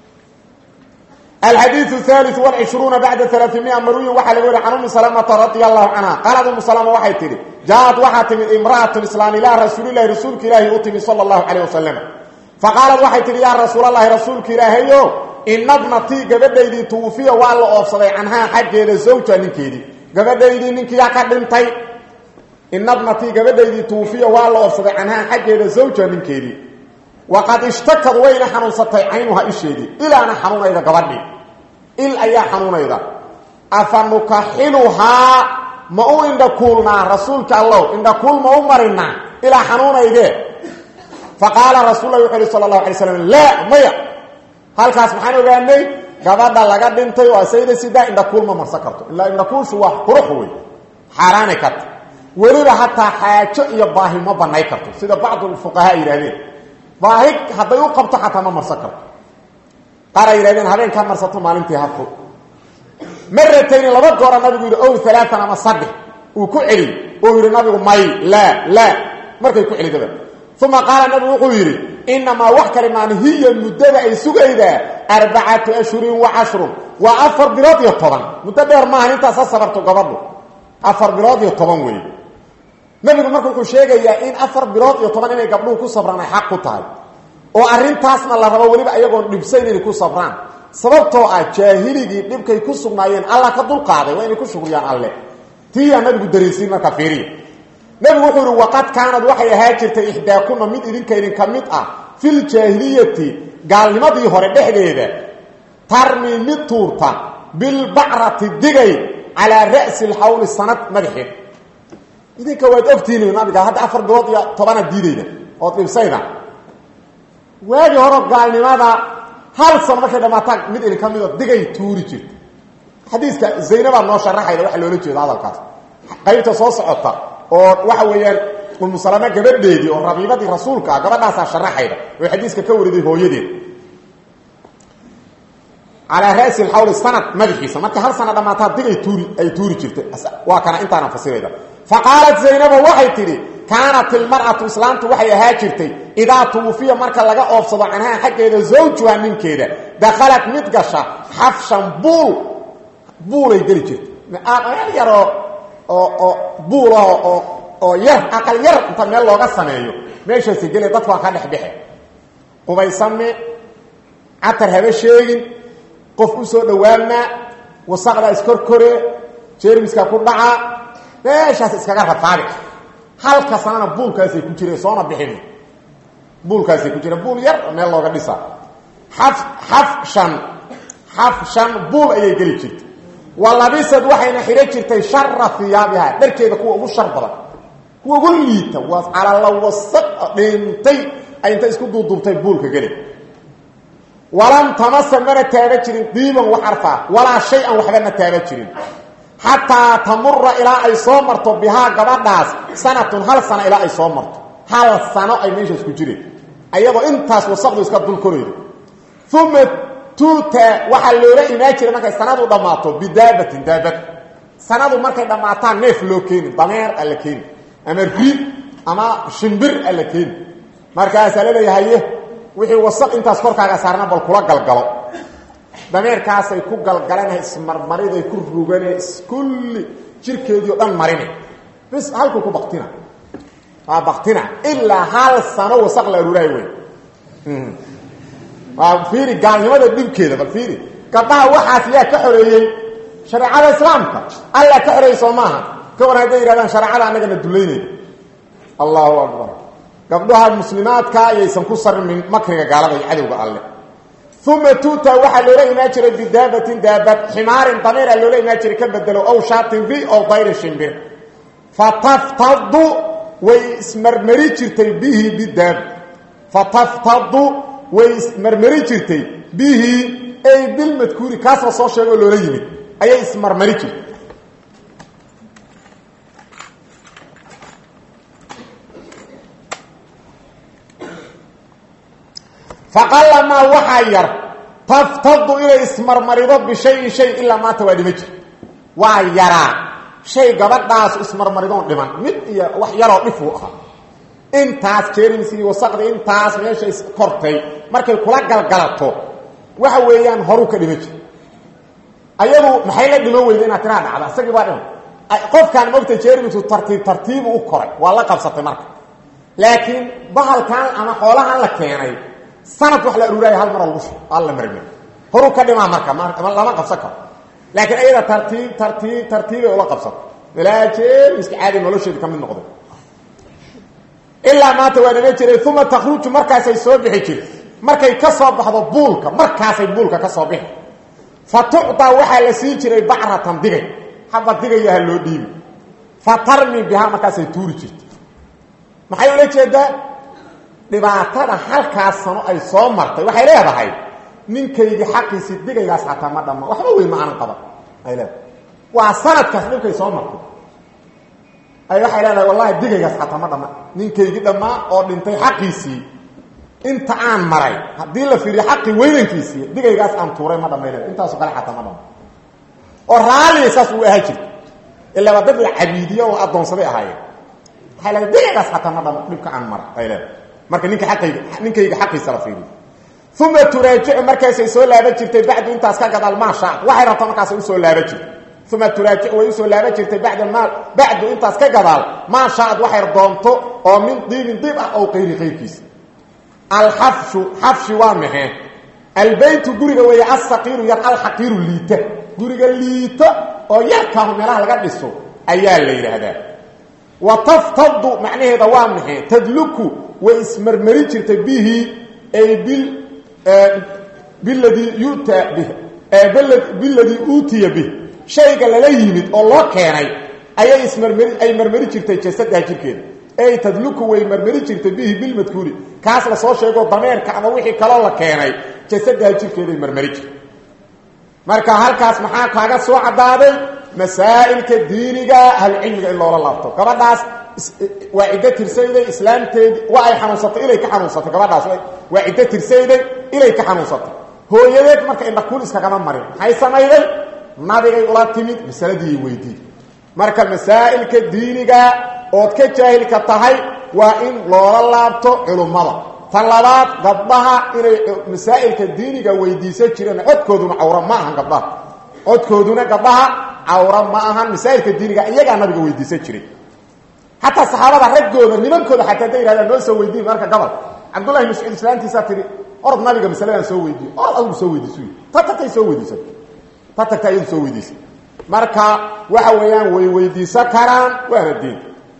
alxadiiu haaliu walcishruuna bacda alaaimia marwiyin waxaa laga wari can ummi salamata radia allahu canha qaalad ummu salama waxay tidhi jaaad waxaa timid imra'atun islaan ilaa rasuulilahi rasuulka ilaahi u timid sala allahu calayh wasalam faqaalad waxay tidhi yaa rasuulalahi rasuulka ilaahayo ina bnatii gabadhaydii tuwufiya waa la oofsaday canhaa xaggeeda zawja ninkeedii gabadhaydii ninkiyaa ka dhintay ina bnatii gabadhaydii tuwufiya waa la oofsaday canhaa xaggeeda zawja ninkeedii waqad ishtakad wayna xanuunsatay caynuha isheedii ilaana xanuunayda gabadhii il ayaa xanuunayda afa nukaxiluhaa ma u indhakuulnaa rasuulka allow indhakuul ma u marinaa ilaa xanuunaydee faqaala rasul lah wuxu uhi sala allahu alay slam laa maya halkaas maxaan ogaanay gabadha laga dhintay oo asayda sidaa indhakuul ma marsan karto ilaa indhakuulshu waa qurux wey xaaraanay karta weliba hataa xaajo iyo baahi ma banay karto sida bacdu fuqahaa yidhahdeen baahi hadday u qabto xataa ma marsan karto qaar ay yidhahdeen habeenkaa marsato maalintii hafo maratayni laba goora nabigu yidhi ow alaaan ama saddex uu ku celi oo yidhi nabigu may laa laa markay ku celidaba uma qaala nabigu wuxuu yidhi inamaa wax kale maan hiya muddada ay sugaydaa arbacatu ashhurin wa cashrun waa afar bilood iyo toban muddo dheer maaha intaas ha sabarto gabadhu afar bilood iyo toban wey nabigu marka wuxuu sheegayaa in afar bilood iyo toban inay gabdhuhu ku sabraan ay xaq ku tahay oo arrintaasna la rabo weliba ayagoon dhibsayn inay ku sabraan sababtoo ah jaahiligii dhibkay ku sugnaayeen alla ka dulqaaday waa inay ku shugriyaan alle tiiyaa nabigu dareensiin marka fiiriya nabigu wuxuu ihi waqad kaanad waxay ahaa jirtay ixdaakuna mid idinka idinka mid ah filjaahiliyati gaalnimadii hore dhexdeeda tarmi mid tuurta bilbacrati digay calaa ra'si lxawli sanad madaxeed idinka waad ogtihiin nabiga hadda afar bilood iyo tobana diidayda ood dhibsayda waagii hore gaalnimada hal sano markay dhamaataan mid idinka mido digay tuuri jirta xadiiska zaynabaa noo sharaxayda waxa loola jeeda hadalkaas qaybta soo socota oo waxa weeyaan umusalame gabadheedii oo rabiibadii rasuulka ah gabadhaasaa sharaxayda oo xadiiska ka wariday hooyadeed calaa ra'si lxawli sanad madaxiisa markay hal sana dhammaataa digay tuuri ay tuuri jirtay waa kana intaana fasirayda faqaalat zaynaba waxay tidhi kaanat ilmar'atu islaamtu waxay ahaa jirtay idaa tuwufiya marka laga oofsado canhaa xaggeeda zawjuha ninkeeda dakhalat mid gasha xafshan buul buulay geli jirtay meel yaroo oo oo buulah oo oo yar aqal yar inta meel looga sameeyo meeshaasi gele dadku waa ka dhexdhexe qubaysame catar haba sheegin qof u soo dhowaanaa wasaqda iskorkore jeermiska ku dhaca meeshaas iskaga rafaabi halka sanana buulkaasay ku jireen soona bixin buulkaasay ku jireen buul yar meel looga dhisa xaf xafshan xafshan buul ayay geli jirtay wa labisad waxayna xidhan jirtay shara hiyaabiha dharkeeda kuwa ugu shar badan kuwa ugu liita waa calala wasaq dhintay ay inta isku duuduubtay buulka geli walam tamasa mana taaba jirin diiban wax arfaa walaa shay-an waxba ma taaba jirin xataa tamura ilaa ay soo marto bihaa gabadhaas sanatun hal sano ilaa ay soo marto hal sano ay meeshaas ku jireen ayadoo intaas wasaqdu iska dul koraydo uma tuuta waxaa loola imaan jiray markay sanadu dhammaato bidaabatin daabad sanadu markay dhammaataan neef loo keeni dameer alla keeni ama ri ama shimbir alla keeni markaasaa laleeyahaye wixii wasaq intaas korkaaga saarna bal kula galgalo dameerkaasay ku galgalana ismarmariday ku rugane iskulli jirkeedii o dhan marine bis halkuu ku baktina waa baktina ilaa hal sano wasaq la aruuraay wey waa fiiri gaalnimada dhibkeeda bal fiiri gabdhaha waxaas yaa ka xoreeyey shareecada islaamka allaa ka xoreeyey soo maaha ka war hadday yidhahdaan shareecada annagana dulaynayna allahu akbar gabdhaha muslimaadka ayaysan ku sarmin makriga gaalada iyo cadowga alle uma tuuta waxaa loola imaan jiray bidaabatin daabad ximaarin dameera loola imaan jiray ka bedelo ow shaatin ri ow dayrin shimbir fataftadu way ismarmari jirtay bihi bidaab fataftadu way ismarmari jirtay bihi ay bilmadkuuri kaasba soo sheegoo loola yimid ayay ismarmari jirtay faqalamaa waxaa yar taftadu inay ismarmarido bishayin shay ilaa maanta waa dhima jir waa yaraa shay gabadhaas ismarmaridoon dhiman mid iyo wax yaroo dhifuu ahaa intaas jeerins iyo wasaqdii intaas meesha iskortay markay kula galgalato waxa weeyaan horuu ka dhima jir ayadu maxay la dhiman weyda inaad tiraa dhacda isagii baa dhiman qofkaan mogta jeermisu tartiib tartiibu u koray waa la qabsatay marka laakiin bahalkan ama xoolahan la keenay sanad wax la aruuraaya hal mara lagu alla marmi horuu ka dhimaa marka lama qabsan karo laakiin ayada tartiib tartiib tartiibay ula qabsato ilaa jeermiska caadi nolosheedu ka mid noqday ilaa maanta waa dhima jiray uma takhruju markaasay soo bixi jirta markay ka soo baxdo buulka markaasay buulka ka soo bixi fa tucdaa waxaa la siin jiray bacratan digay haba digayaha loo dhiibi fa tarmi bihaa markaasay tuuri jirta maxay ula jeedaa dhibaatada halkaas sano ay soo martay waxay leedahay ninkaygii xaqiisii digaygaas xataa ma dhamma waxba weyn ma aanan qaban ay leedahay waa sanadkaas dhibkay soo martay ay waxay leedahay wallahi digaygaas xataa ma dhamma ninkaygii dhammaa oo dhintay xaqiisii inta aan maray haddii la fiiriyo xaqii weynankiisii digaygaas aan tuuray ma dhamay leeda intaaso kale xataa ma dhamma oo raalliya saas uu ahaa jirta ilaa waa dad la cabiidiyo oo addoonsaday ahaayeen waxay leedahay digaygaas xataa ma dhamma dhibka aan maray ay leedahay marka ninka aqayga ninkayga xaqiisa la fiiriyo uma turaajicu markaasay soo laaban jirtay bacdu intaas ka gadaal maasha waxay rabta markaasay usoo laaban jirtay uma turaajicu way usoo laaban jirtay bada ma bacdu intaas ka gadaal maa shaad waxay doonto oo min diibin diib ah ow qayri qayrkiisa alxafshu xafshi waa maxee albaytu guriga weeye alsaqiiru yar alxaqiiru liita guriga liito oo yarkaahu meelaha laga dhiso ayaa la yidhaahdaa wa taftadu macnaheeda waa maxay tadluku way ismarmari jirtay bihi ay bil biladii yuta bih biladii uutiya bih shayga lala yimid oo loo keenay ayay ismarmari ay marmari jirtay jasadaha jirkeeda ay tadluku way marmari jirtay bihi bilmadkuuri kaas la soo sheego dameerka ama wixii kaloo la keenay jasadaha jirkeeday marmari jirtay marka halkaas maxaa kaaga soo caddaaday masaa'ilka diiniga ahlucilmiga in loola laabto gabadhaas waa ciddo tirsayday islaamteedii waa ay xanuunsatay ilay ka xanuunsatay gabadhaas waa ciddo tirsayday ilay ka xanuunsatay hooyadeed marka indhakuul iskagama marin maxay samayday nabigay ula timid masaladiiay weydiin marka masaa'ilka diiniga ood ka jaahilka tahay waa in loola laabto culummada tan labaad gabdhaha inay masaa'ilka diiniga weydiisan jireen codkooduna cawra ma ahan gabdhaha codkooduna gabdhaha cawra ma ahan masaa'ilka diiniga iyagaa nabiga weydiisan jiray xataa saxaabada raggooda nimankooda xataa hadday yidhahdaan noo soo weydiin marka gabal cabdullahi mascuud islaantiisaa tihi orod nabiga masaladan soo weydiiyo orod adigu soo weydiisu ta tagtay soo weydiisan ta tagta iyadu soo weydiisan marka waxa weeyaan way weydiisan karaan waana diin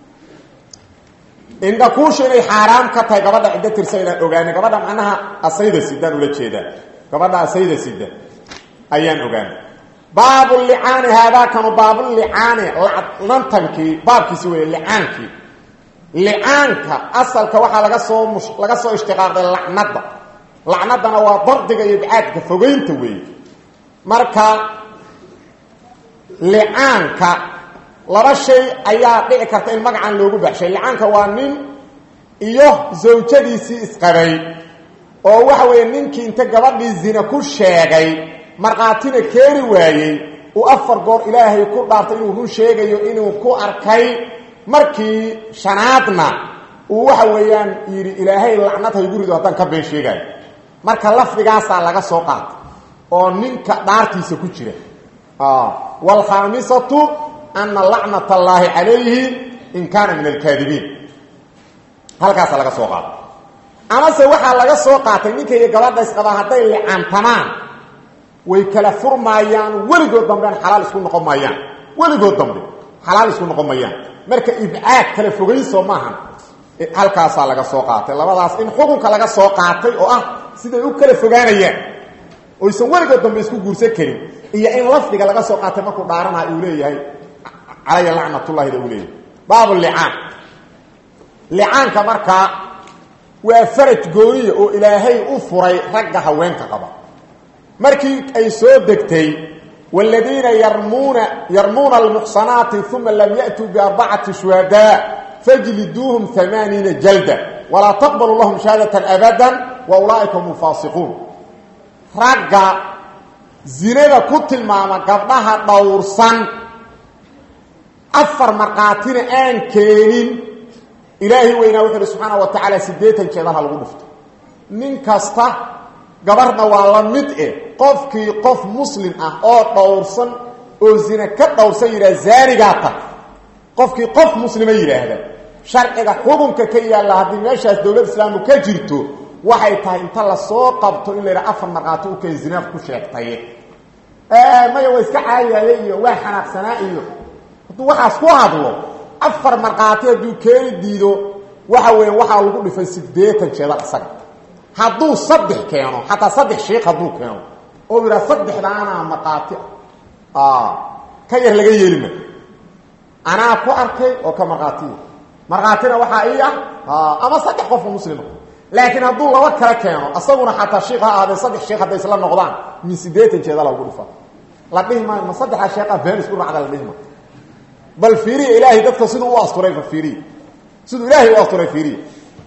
indhakuusha inay xaaraam ka tahay gabadha ciddo tirsa inaan ogaanay gabadha macnaha asayda sidaan ula jeedaa gabadha asayda sida ayaan ogaanay baabulicaani haadaakanu baabulicaani lantankii baabkiisi wey licaankii licaanka asalka waxaa laga soo mus laga soo ishtiqaaqday lacnadda lacnaddana waa dardiga iyo ibcaadka fogeynta weeye marka licaanka laba shay ayaa dhici karta in magacan loogu baxshay licaanka waa nin iyo zawjadiisii isqabay oo waxa weeye ninkii inta gabadhii zina ku sheegay markhaatina keeni waayey uu afar goor ilaahay ku dhaartay inuu run sheegayo inuu ku arkay markii shanaadna uu waxa weeyaan yidhi ilaahay lacnad haygu rido haddaan ka been sheegayo marka lafdigaasaa laga soo qaatay oo ninka dhaartiisa ku jira waalkhaamisatu ana lacnat allaahi calayhi in kaana min alkaadibiin halkaasaa laga soo qaatay amase waxaa laga soo qaatay ninka iyo gabadha isqabaa hadday licaantamaan way kala furmaayaan weligood dambean xalaal isku noqon maayaan weligood dambe xalaal isku noqon maayaan marka ibcaad kala fogayso maahan halkaasaa laga soo qaatay labadaas in xukunka laga soo qaatay oo ah siday u kala fogaanayaan oysan weligood dambe isku guursan karin iyo in lafdiga laga soo qaatay markuu dhaarana uu leeyahay calaya lacnatullahida uu leeyahay baab licaan licaanka markaa waa faraj gooniya oo ilaahay u furay ragga haweenka qaba markii ay soo degtay wاladiina yarmuuna yarmuuna almuxsanaati uma lam yaأtuu biarbacati shuhadaa fajliduuhum amaaniina jalda walaa taqbalu lahum shahaadaة abada wa ulaaئika hum faasiquun ragga zinada ku tilmaama gabdhaha dhowrsan afar markhaatina aan keenin ilaahay weynaa wuxu uhi subxaana wa tacaala siddeetan jeedalha lagu dhufto nin kasta gabarhna waa la mid eh qofkii qof muslim ah oo dhowrsan oo zina ka dhowrsan yidhaha zaanigaa tag qofkii qof muslima yidhaahda sharciga xukunka ka yaalla haddii meeshaas dowlad islaamu ka jirto waxay tahay inta lasoo qabto in la yidhaha afar markhaati u keen zinaaf ku sheegtay maya waa iska caayaaye iyo waa xanaaqsanaa iyo hadduu waxaas ku hadlo afar markhaati hadduu keeni diido waxa weya waxaa lagu dhifay siddeetan jeedal isaga hadduu saddex keeno xataa saddex shiik hadduu keeno oo yidhaha saddexdaanaa markhaati ah ka yar laga yeelima anaa ku arkay oo ka markhaatiya markhaatina waxaa ii ah ama saddex qofka muslima laakiin hadduu laba kala keeno isaguna xataa shiik ha ahaadee saddex shiik hadday isla noqdaan min siddeetan jeedala lagu dhifa la dhihi maayo ma saddexdaa sheeqa been isku racda la dhihi maayo bal fiiriya ilaahay dadka siduu u asturay fa fiiriya siduu ilaahay u asturay fiiriya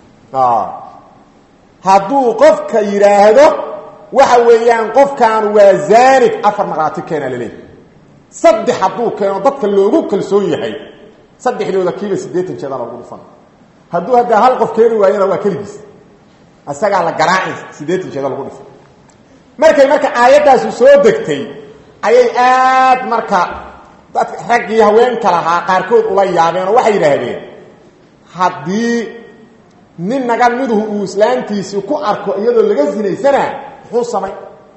hadduu qofka yidhaahdo waxa weeyaan qofkan waa zaanig afar markhaati keena laleeyahy saddex hadduu keeno dadka loogu kalsoon yahay saddexdooda kiiba siddeetan jeeda lagu dhufan hadduu haddaa hal qof keeni waayana waa keligiis isagaa la garaacay siddeetan jeeda lagu dhufan markay marka aayaddaasu soo degtay ayay aad marka dadka raggii haweenka lahaa qaarkood ula yaabeen oo waxay yidhaahdeen haddii nin naga miduhu uu islaantiisii ku arko iyadoo laga sinaysanaa muxuu samay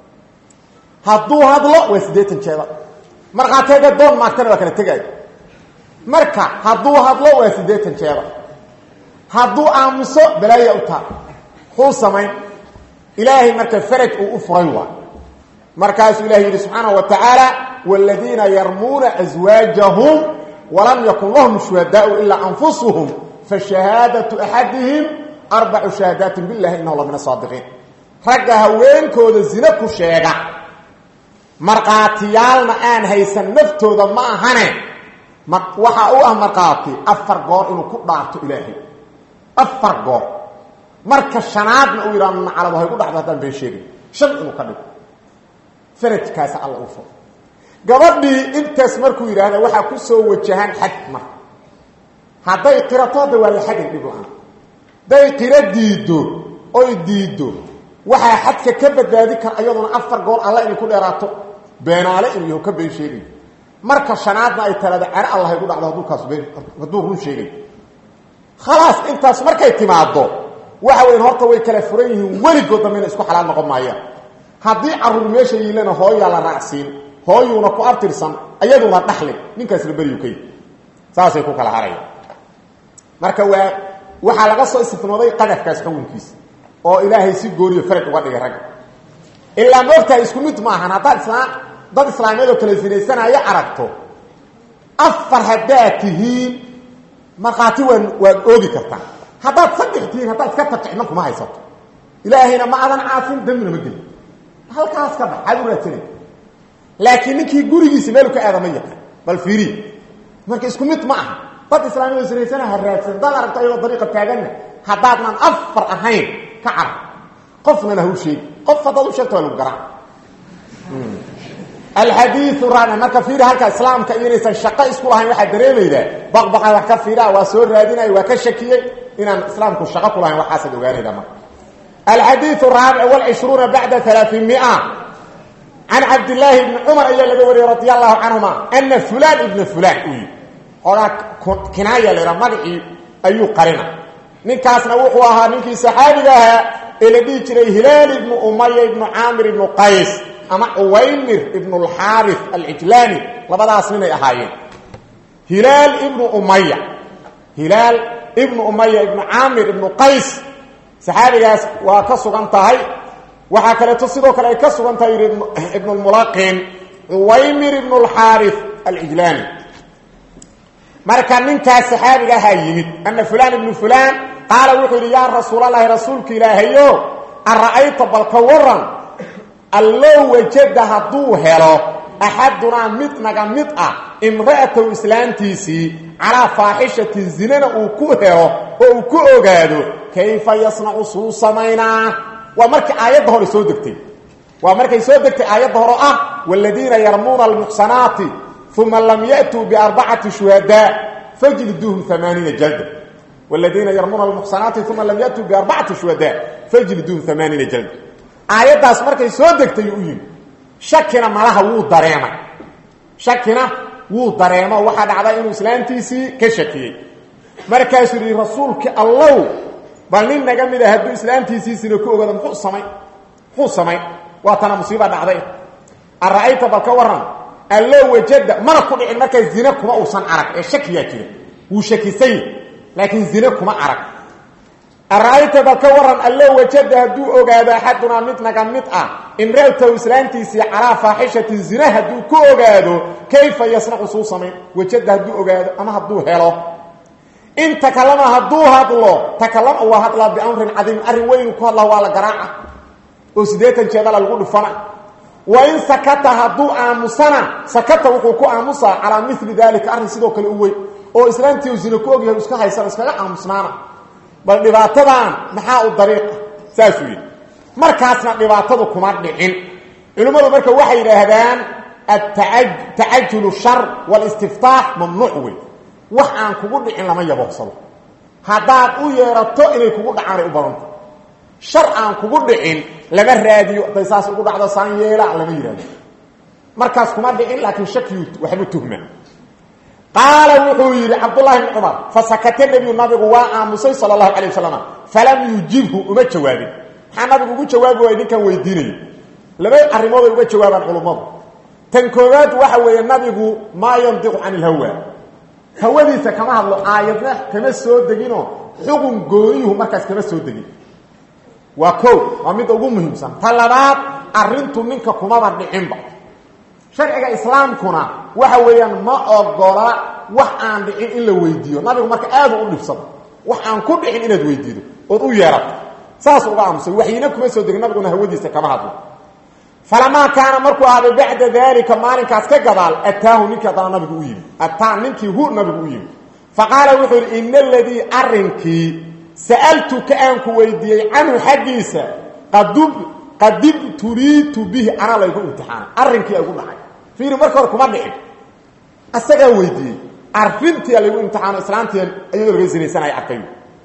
hadduu hadlo waa siddeetan jeeda markhaateega doon maagtana waa kala tegaayo marka hadduu hadlo waa siddeetan jeeda hadduu aamuso balaaya u taa muxuu samayn ilaahay marka faraj uu u furay waa markaasuu ilahay yidhi subxaana wa tacaala wاladiina yarmuuna aswaajahum walam yakun lahum shuhadaau ilaa anfusuhum fashahaadatu axadihim arbacu shahaadaati bilahi inahu la min asaadiqiin ragga haweenkooda zine ku sheega markhaatiyaalna aan haysan naftooda ma ahane waxaa u ah markhaati afar goor inuu ku dhaarto ilaahay afar goor marka shanaadna uu yidhahdo nacalado hay ku dhacdo haddaan been sheegay shan inuu ka dhigo farajkaasa alla u furo gabadhii intaas markuu yidhaahda waxaa ku soo wajahaan xad marka hadday qirato hadda waa la xadin dhib la-aan hadday qiro diiddo oy diiddo waxaa xadka ka badbaadi kara iyaduna afar goor alla inay ku dheeraato beenaale inuu yaho ka been sheegayo marka shanaadna ay talada cero allah ay ku dhacdo hadduu kaas been hadduu run sheegayo khalaas intaas markay timaaddo waxa weyn horta way kala furan yihiin weligood dambe inay isku xalaal noqon maayaan haddii carruur meesha yiilana hooyaa la raacsiin hooyuuna ku abtirsan ayaduna dhaxlin ninkaasna beriyu ka yi saasay ku kala haraya marka waa waxaa laga soo istifnooday qadafkaas xukunkiisa oo ilaahay si gooniyo faraj uga dhigay ragga ilaa moogtahay isku mid maahan haddaad islaam dad islaamiyad oo kala sinaysanaayo aragto afar haddaad tihiin markhaati waa waad oogi kartaa haddaad saddex tihiin haddaad iska tarjicman kuma haysato ilaahayna ma adan caasin dambina ma gelin halkaas ka bax aad u raadsanay laakiin ninkii gurigiisi meelu ka aada ma yaqaan bal fiiri marka isku mid ma aha dad islaamiyada siraysana ha raadsan dad aragto ayagoo dariiqa taaganna haddaadnan afar ahayn ka carab qofnana ha u sheegi qof haddaad u sheegto waa lagu garaa alxadiiu raabic marka fiiri halka islaamka iyo inaysan shaqo isku lahayn waxaa dareemaydaa baqbaqan wax ka fiiraa waa soo raadinaya waa ka shakiyey inaan islaamku shaqo ku lahayn waxaasaad ogaanayda marka alxadiiu raabic wlcishruuna bacda alaaimia can cabdillaahi ibni cumar ayaa laga wariyey radi allahu canhuma ana fulaan ibna fulaan uu yii ogaa kinaaya laha magacii ayuu qarina ninkaasna wuxuu ahaa ninkii saxaabiga ahaa ee la dhihi jiray hilaal ibnu umaya ibnu caamir ibnu qays ama cuwaymir ibnu alxaari alcijlaani labadaas ninay ahaayeen hilaal ibnu umaya hilaal ibnu umaya ibnu caamir ibnu qays saxaabigaas waa ka sugan tahay waxaa kaleeto sidoo kale ay ka sugan tahay yidhi ibnu lmulaqin cuwaymir ibnu alxaari alcijlaani marka ninkaas saxaabiga ahaa yimid ana fulaan ibnu fulaan qaala wuxuu yidhi yaa rasuulalahi rasuulka ilaahayo ara'ayta balka waran allow wajada hadduu helo axadunaa mid naga mid ah imra'atahu islaantiisii calaa faaxishatin zinana uu ku helo oo uu ku ogaado kayfa yasnacu suu samaynaa waa markii aayadda hore soo degtay waa markay soo degtay aayadda hore ah waaladiina yarmuuna almuxsanaati uma lam ya'tuu biarbacati shuhadaa fajliduuhum amaaniina jalda wladiina yarmuuna almuxsanaati uma lam yatuu biarbacati shuhadaa fajliduuhum amaaniina jalda aayaddaas markay soo degtay u yimi shakina malaha wuu dareemay shakina wuu dareemo waxaa dhacday inuu islaantiisii ka shakiyey markaasuu yihi rasuulkii allow bal nin naga mid a hadduu islaantiisiisina ku ogaado muxuu samay muxuu samayn waa tana musiiba dhacday ara'ayta bal ka waran allow wajada mana ku dhicin markaa zine kuma uusan arag ee shakiyaa jira wuu shakisany laakiin zine kuma arag ara'ayta bal ka waran allow wajada hadduu ogaado axadunaa mid naga mid ah imra'atahu islaantiisii calaa faaxishatin zine hadduu ku ogaado kayfa yasnacu suu samayn wajada hadduu ogaado ama hadduu helo in takalama hadduu hadlo takalama waa hadlaa biamrin cadiim arrin weynu ku hadla waa la garaaca oo siddeetan jeedala lagu dhufana wa in sakata hadduu aamusana sakata wuxuu ku aamusaa calaa mili daalika arrin sidoo kale u weyn oo islaantii u zine ku ogyahay iska haysan iskaga aamusnaana bal dhibaatadan maxaa u dariiqa saasuu yidhi markaasna dhibaatadu kuma dhicin culimmadu marka waxay yidhaahdaan atacajulu shar walistiftaax mamnuuc wey wax aan kugu dhicin lama yabooqsado haddaad u yeerato inay kugu dhacaanay u badanta shar aan kugu dhicin lama raadiyo haday saas ugu dhacdo saan yeela lama yidhahdo markaas kuma dhicin laakiin shakiyu waxbu tuhma qaala wuxuu yidhi cabdullahi bn cumar fasakate nebiyu nabigu waa aamusay sala allahu calay wasalam falam yujibhu uma jawaabin maxaa nabigu ugu jawaabi waay ninkan weydiinayo laba arrimooday uga jawaabaan culummadu tan koowaad waxa weeye nabigu maa yandiqu can ilhawa hawadiisa kama hadlo aayadna kama soo deginoo xugun gooniyuhu markaas kama soo degin waa ko waa midda ugu muhiimsan ta labaad arrintu ninka kumaba dhicinba sharciga islaamkuna waxa weeyaan ma ogola wax aan dhicin in la weydiiyo nabigu marka aadu u dhibsado wax aan ku dhicin inaad weydiido ood u yeerato saas uga aamusay waxyina kuma soo degin nabiguna hawadiisa kama hadlo falamaa kaana markuu ahday bacda daalika maalinkaas ka gadaal ataahu ninkii haddana nabigu u yimi ataa ninkii hu nabigu u yimi faqaala wuxuu yidhi ina aladii arrinkii sa'altuka aan ku weydiiyey canhu xaggiisa qadub qadibtuliitu bihi anaa laygu imtixaanay arrinkii aygu dhacay fiiri marka hore kuma dhicin asagaa weydiiyey arrintia laygu imtixaano islaantii iyadoo laga sinaysanaya arkay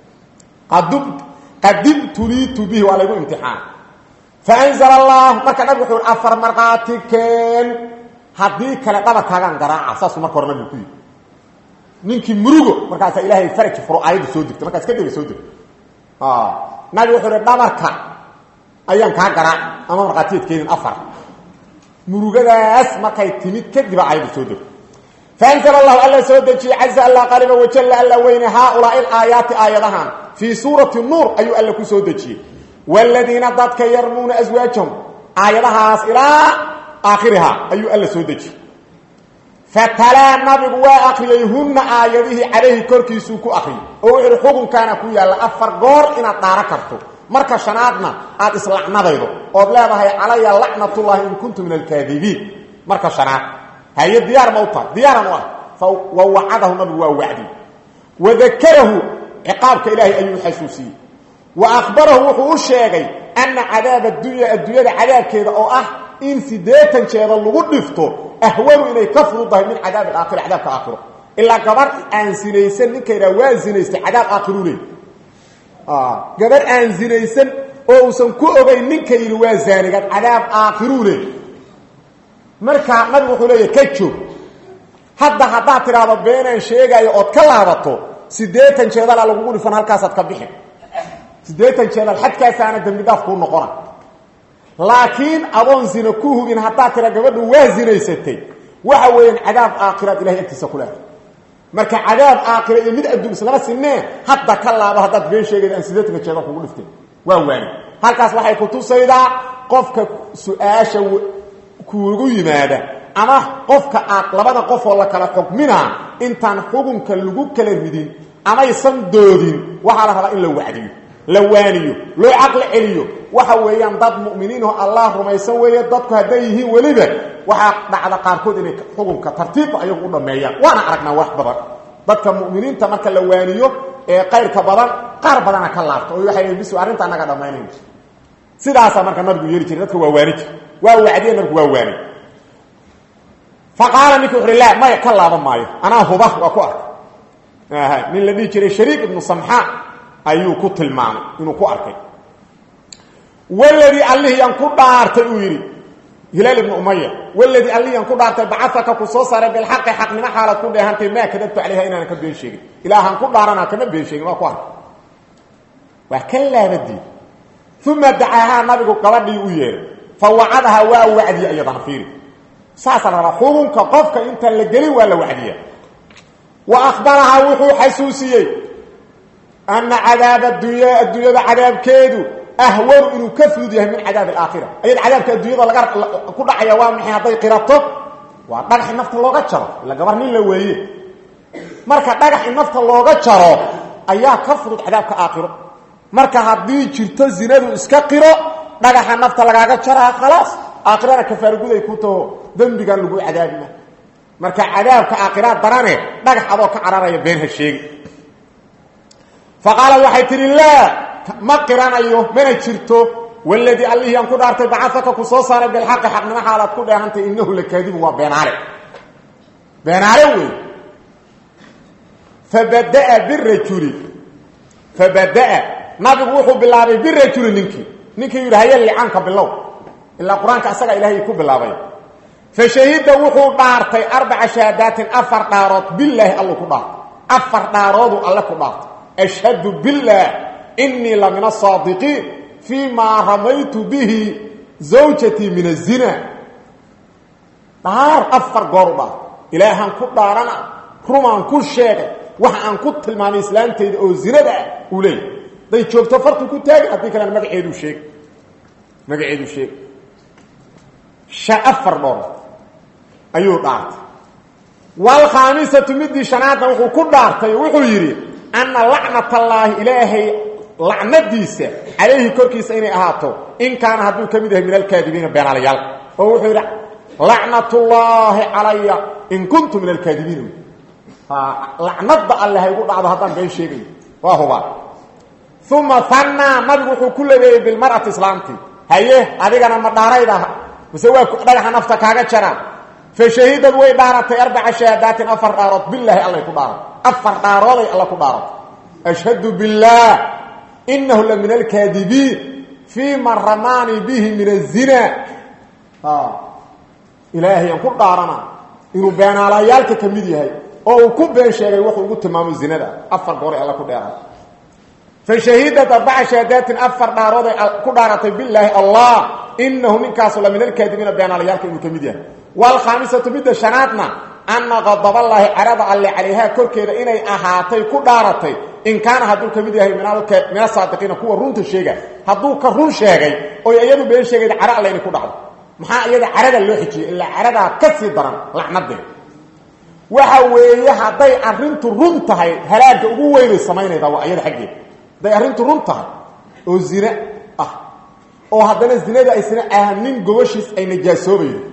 qadibtuliitu bihi waa laygu imtixaanay faanzala allah marka nabig wuxuu afar markhaati keen haddii kale dhabarkaagaan garaaca saasuu marka hore nabigu ku yidhi ninkii murugo markaasaa ilaahay faraji furo aayadda soo degta markaas kadib soo degta nabi wuxuu ihi dhabarka ayaan kaa garaac ama markhaatiyeed keenin afar murugadaas markay timid kadiba aayadda soo degta faanzala allahu alla soo dejiyey caza alla qaliba wajalla alla weyne haaulaai alaayaati aayadahan fii suurati nuur ayuu alla ku soo dejiyey wladiina dadka yarmuuna aswaajahum aayadahaas ilaa aakhirihaa ayuu alla soo dejiyey fatalaa nabigu waa akriyey hunna aayadihii calayhi korkiisuu ku akriyey oo wuxu uhi xukunkaana ku yaalla afar goor inaad dhaaro karto marka shanaadna aad islacnadaydo ood leedahay calaya lacnatullahi in kuntu min alkaadibiin marka shanaad haye diyaar ma u tahay diyaaran u ah wa wacadahu nabigu waa wacdi wadakarahu ciqaabka ilaahay ayuu xasuusiyey wa akhbarahu wuxuu u sheegay ana cadaab addunya adduunyada cadaabkeeda oo ah in siddeetan jeeda lagu dhifto ahwanu inay ka fududahay min cadaab alaakhira cadaabka aakhiro ilaa gabar aan sinaysan ninka yidhaha waa zinaystay cadaab aakhiru leey gabar aan zinaysan oo uusan ku ogayn ninka yidhi waa zaanigaad cadaab aakhiruu leey marka nabigu wuxuu leeyahy ka joog hadda haddaad tidhaahdo beenaan sheegaayo ood ka laabato siddeetan jeedalaa lagugu dhifan halkaasaad ka bixin siddeetan jeedal xadkaasaana dembi dhaaf kuu noqona laakiin adoon zina ku hubin haddaad tira gabadhu waa zinaysatay waxa weeyaan cadaab aakhiraad ilahay agtiisa ku leehay marka cadaab aakhira iyo mid adduun islama sinee hadda ka laabo haddaad been sheegayda aan siddeetanka jeedal kugu dhifteen waa waani halkaas waxay ku tusaydaa qofka su-aasha kuugu yimaada ama qofka aad labada qofoo la kala xukminaa intaan xukunka lagu kala ridin amaysan doodin waxaa la rabaa in la wacdiyo la waaniyo loo caqli celiyo waxa weeyaan dad mu'miniinoo allah rumaysan weeye dadku hadday yihiin weliba waxaa dhacda qaarkood inay xukunka tartiibba ayagu u dhammeeyaan waana aragnaa wax badan dadka mu'miniinta marka la waaniyo ee qayrka badan qaar badana ka laabto oo waxay bis arrinta annaga dhammaynayn sidaasaa marka nabigu yeeli jiray dadka waa waani jir waa wacdiye nabigu waa waani faqaala ninki wuxu uhi la maya ka laaban maayo anaa huba waa ku arkay nin la dhihi jiray shariik ibnu samxaan ayuu ku tilmaamay inuu ku arkay waladii allihiyaan ku dhaartay uu yidhi hilaal ibnu umaya waladii allihiyaan ku dhaartay bacafaka ku soo saaray bilxaqi xaqnimo xaalaad ku dheehantay maa kadabtu calayha inaanan ka been sheegin ilaahaan ku dhaaranaa kama been sheegin waa ku arkay waa ka laabadii uma dacaahaa nabigu gabadhii u yeeray fa wacadahaa waa wacdiye iyadana fiiri saasaa la rabaa xukunka qofka intaan la gelin waa la wacdiya wa akhbarahaa wuxuu xasuusiyey ana cadaab addunya adduunyada cadaabkeedu ahwanu inuu ka fudud yahay min cadaab alaakhira ayad cadaabka adduunyada laga ku dhacaya waa maxay hadday qirato waa dhagax in nafta looga jaro ila gabar nin la weeye marka dhagax in nafta looga jaro ayaa ka fudud cadaabka aakhiro marka haddii jirto zinadu iska qiro dhagaxa nafta lagaaga jaraa khalaas aakhirana kafaarguday ku taho dembigan lagu cadaabima marka cadaabka aakhiraad darane dhagax adoo ka cararaya been ha sheegi faqaala waxay tidhi laa ma qiranayo mana jirto waladii allihii aan ku dhaartay bacafaka ku soo saaray bilxaqi xaqnimo xaalaad ku dheehantay inahu la kaadibu waa beenaale beenaale wey fabadaa birajuli fabadaa nabigu wuxuu bilaabay birajuli ninkii ninkii yidhi haya licaanka bilow ilaa qur-aanka asagaa ilaahay ku bilaabay fa shahida wuxuu dhaartay arbaca shahaadaatin afar dhaarood bilaahi allu ku dhaartay afar dhaaroodu alle ku dhaartay ashhadu biاllah inii la min asaadiqiin fii maa ramaytu bihi zawjatii min azina dhaar afar goor u dhaar ilaahaan ku dhaarana rumaan ku sheegay waxa aan ku tilmaamay islaamtayda oo zinada ah uu leeyay day joogto fartu ku taagin haddii kalena magaceeduu sheeg magaceeduu sheeg shan afar dhoor ayuu dhaartay waalkhaamisatu midii shanaadna wuxuu ku dhaartay wuxuu yidhi anna lacnat allaahi ilaahay lacnadiisa calayhi korkiisa inay ahaato in kaana hadduu ka mid yahay min alkaadibiina beenaalayaal oo wuxuu yidhi lacnatullaahi calaya in kuntu min alkaadibiin lacnadda alle haygu dhacdo haddaan been sheegayo waa hubaa uma hannaa nabigu wuxuu ku labeeyey bilmar'ati islaamtii haye adigana ma dhaarayda mise waa dhagaxa nafta kaaga jaraan fa shahidad way dhaaratay arbaca shahaadaatin afar dhaarood bilaahi allay ku dhaaratay afar dhaarooday alla ku dhaaratay ashhadu biاllaah inahu la min alkaadibiin fii man ramaanii bihi min azina ilaahay aan ku dhaarana inuu beenaalayaalka ka mid yahay oo uu ku been sheegay wuxuu ugu tilmaamo zinada afar gooray alla ku dheeray fa shahidat arbaca shahaadaatin afar dhaarooday ku dhaaratay bilaahi allah inahu ninkaasu la min alkaadibiina beenaalayaalka inuu ka mid yahay waalkhaamisatu midda shanaadna ana qadaballaahi carada alle calayhaa korkeeda inay ahaatay ku dhaaratay in kaana hadduu ka mid yahay min asaadiqiina kuwa runta sheega hadduu ka run sheegay oy iyadu been sheegayd cara alle inay ku dhacdo maxaa iyada carada loo xijiyey ilaa caradaa ka sii daran lacnadee waxa weeye hadday arrintu run tahay halaagga ugu weynay samaynayda waa iyada xaggeeda hadday arrintu run tahay oo zine ah oo haddana zinada aysna ahnin gobashiis ay najaasoobaydo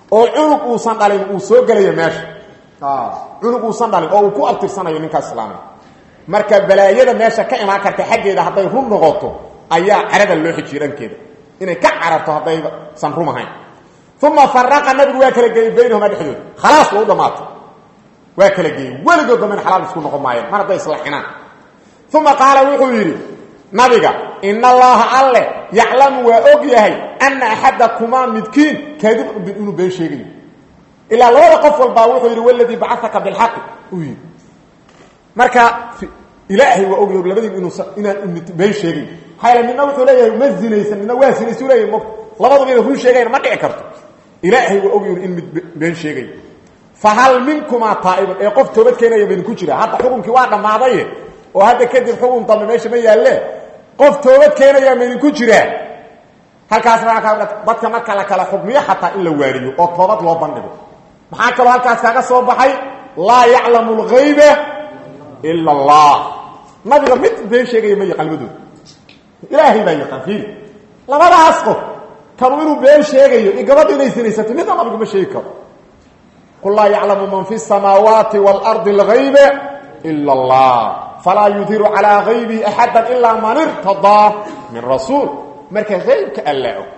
oo cunug uusan dhalin uu soo gelaya meesha cunug uusan dhalin oo uu ku abtirsanayo ninkaas islaamay marka balaayada meesha ka imaan karta xaggeeda hadday run noqoto ayaa carada loo xijiyo dhankeeda inay ka cararto haddaysan rum ahayn uma faraqa nabigu waa kala geeyey baynahuma dhexdooda khalaas waa u dhammaatay waa kala geeyey weligood damben xalaal isku noqon maayeen mar hadday islaxinaan uma qaala wuxuu yidhi nabiga in allaha alle yaclamu waa og yahay ana axadakumaa midkiin kaadib inuu been sheegayo ilaa labada qof walbaa wuxuu yidhi waladii bacataka bilxaqi uu yidhi marka ilaahay waa ogyahy labadiin inuusa inaan been sheegayo maxaa midna wuxuu leeyahay ma zinaysan midna waa zinaysu leeyahay m labaduba ina run sheegayan ma dhici karto ilaahay waa ogyahy in mid been sheegayo fahal minkumaa taa'ibun ee qof toobad keenaya ba idinku jira hadda xukunkii waa dhammaadaye oo hadda kadib xukun dambe meesha ma yaalle qof toobad keenayaa ma idinku jiraa halkaas dadka marka la kala xukmiyo xataa in la waariyo oo toobad loo bandhigo maxaa kaloo halkaas kaaga soo baxay laa yaclamu lgayba ila allah nabiga mid been sheegaya ma yaqaan labadooda ilaahay baa yaqaan fiiri labadaas qof kanu inuu been sheegayo iyo gabadha inay sinaysato midna nabigu ma sheegi karo qul laa yaclamu man fi samaawaati waalardi algayba ila allah falaa yudiru calaa gaybihi axada ilaa man irtadaa min rasuul marka aybka alla og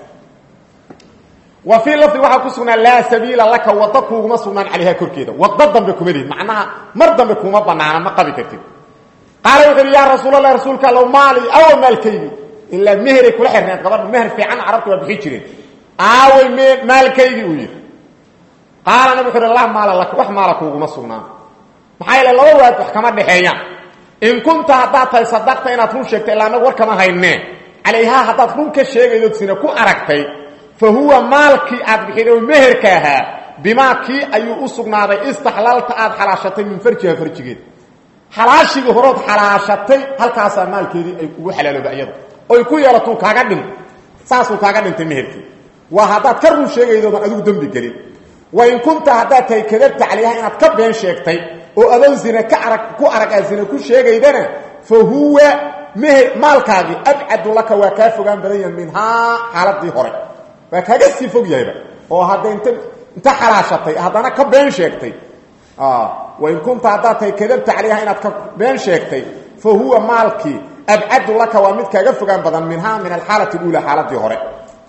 wa fii lafdi waxaa ku sugnaan laa sabiila laka wada kuuguma sugnaan calayha korkeeda wado dambe kuma lihid macnaha mar dambe kuma banaana ma qabi kartid qaala wuxu uhi yaa rasuulallah rasuulka allow maali awa maalkaygi ilaa meheray kula xirneed gabadha meher fiican carabta waa bixi jireen aaway m maalkaygii uu yidhi qaala nabig wuxu uhi la maala laka wax maala kuuguma sugnaan maxaa yeele laba waad wax kama dhexeeyaan in kunta haddaad tahay sadaqta inaad run sheegtay ilaa anagu war kama haynee calayhaa haddaad run ka sheegaydood sina ku aragtay fa huwa maalkii aad bixiday oo meherka ahaa bimaa kii ayuu u sugnaaday istaxlalta aad xalaashatay min farjiha farjigeed xalaashigii horood xalaashatay halkaasaa maalkeedii ay kugu xalaalooba iyada oy ku yeelatuu kaaga dhinto saasuu kaaga dhintay meherkii waa haddaad ka run sheegaydoodan adigu dembi gelin wa in kunta haddaad tahay kadabta calayha inaad ka been sheegtay oo adoon zina ka arag ku arag aad zina ku sheegaydana fa huwa meher maalkaagii abcadu laka waa kaa fogaan badan yaha minhaa xaaladii hore waa kaaga sii fog yahayba oo hadda int inta xalaashatay haddana ka been sheegtay wain kunta haddaad tahay kadabta calayha inaad ka been sheegtay fa huwa maalkii abcadu laka waa mid kaaga fogaan badan minhaa min alxaalati اuulى xaaladii hore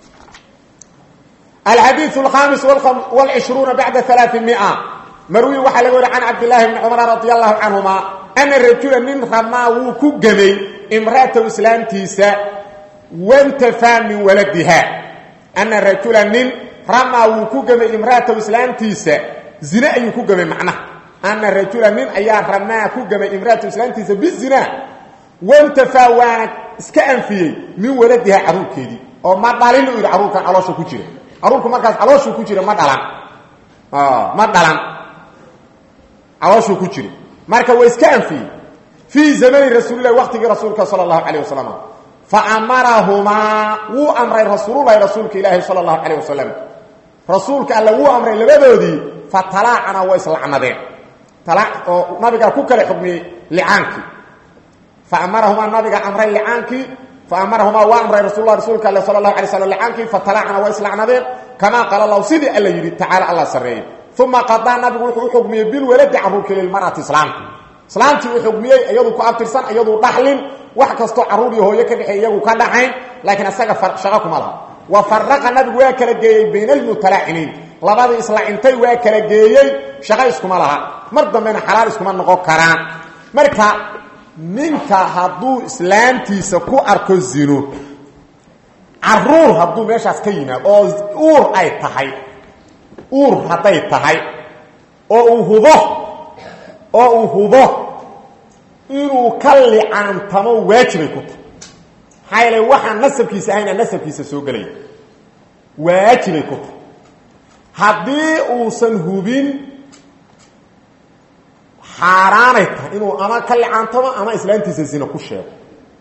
alxadiiث اkhamis wاlcishruuna bacda ثaلaaثimiئة marwi waxaa laga wari can cabdillaahi bni cumar radi allahu canhuma ana rajula nin ramaa wuu ku gemay imra'atahu islaamtiisa wantafaa min waladiha ana rajula nin ramaa wuu ku gemay imra'atahu islaamtiisa zine ayuu ku gemay macnaha ana rajula nin ayaa ramaa ku gemay imra'atahu islaamtiisa bizina wantafaa waana iska anfiyey min waladiha caruurkeedii oo ma dhalin u yidhi caruurkan caloosha ku jira caruurku markaas calooshuu ku jira ma dhalan ma dhalan calooshuu ku jira marka waa iska anfiyey fii zamani rasuulilahi waqtigii rasuulka sala allahu calayh wasalam fa amarahumaa wuu amray rasuululahi rasuulka ilaahi sala allahu calayh wasalam rasuulka alle wuu amray labadoodii fa talaacana waa islacnadeen oo nabigaa ku kala xugmiyey licaankii fa amarahumaa nabiga amray licaankii fa amarahumaa waa amray rasulla rasuulka alle sala allahu alay slam licaankii fa talaacana waa islacnadeen kamaa qaala lahu sidii alla yidhi tacaala allah sarreeyey uma qadaa nabigu wuxuu u xugmiyey bilwaladi caruurkii lilmar'ati islaamka islaamtii uu xugmiyey iyadu ku abtirsan iyaduu dhaxlin wax kastoo carruur iyo hooyo ka dhexeey iyagu ka dhaxayn laakiin isaga shaqo kuma laha wa faraqa nabigu waa kala geeyey bayna almutalaaciniin labadii islacintay waa kala geeyey shaqo iskuma laha mar dambena xalaal iskuma noqon karaan marka ninka hadduu islaamtiisa ku arko zino caruur hadduu meeshaas ka yimaado oo uur ay tahay uur hadday tahay oo uu hubo oo uu hubo inuu ka licaantamo waajibay ku tahay maxaa yeele waxaan nasabkiisa ahayna nasabkiisa soo gelaya waajibay ku tahay haddii uusan hubin xaaraanay tahay inuu ama ka licaantamo ama islaantiisa zina ku sheego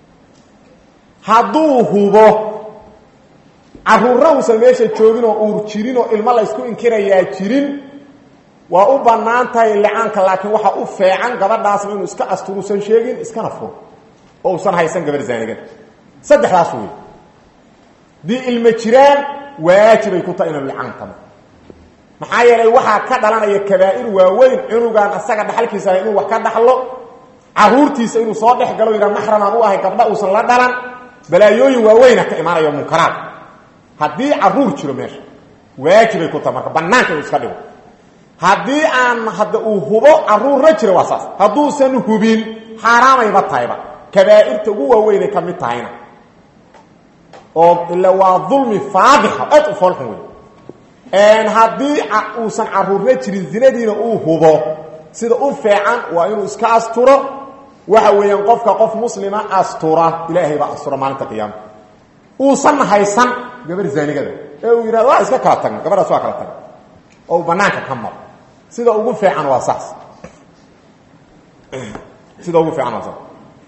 hadduu hubo caruurna uusan meesha joogin oo uur jirin oo ilmo laysku inkirayaa jirin waa u bannaan tahay licaanka laakiin waxaa u feecan gabadhaasna inuu iska asturuusan sheegin iskana furo oo uusan haysan gabar zaanigan saddexdaas wey haddii ilmo jiraan waajibay ku tahay inuu licaantamo maxaa yeelay waxaa ka dhalanaya kabaa'ir waaweyn cunugan asaga dhaxalkiisa inuu wax ka dhaxlo caruurtiisa inuu soo dhex galo yidhaa maxramaan u ahay gabdha uusan la dhalan balaayooyin waaweyna ka imaanayo munkaraad haddii caruur jiro meesha waajibay ku taha marka banaanka inuu iska dhigo haddii aan hadda uu hubo caruurna jiro waa saas hadduusan hubin xaaraamayba tahayba kabaa'irta ugu waaweynay ka mid tahayna oo ila waa dulmi faadixa aad u foolxun wey haddii uusan caruurna jirin zinadiina uu hubo sida u feecan waa inuu iska asturo waxa weeyaan qofka qof muslima astura ilaahay baa astura maalinta qiyaama uusan haysan gabar zaanigada ee uu yidhahdo waa iska kala tagna gabadhaas waa kala tagna oo uu banaanka ka maro sida ugu fiican waa saas sida ugu fiican waa saas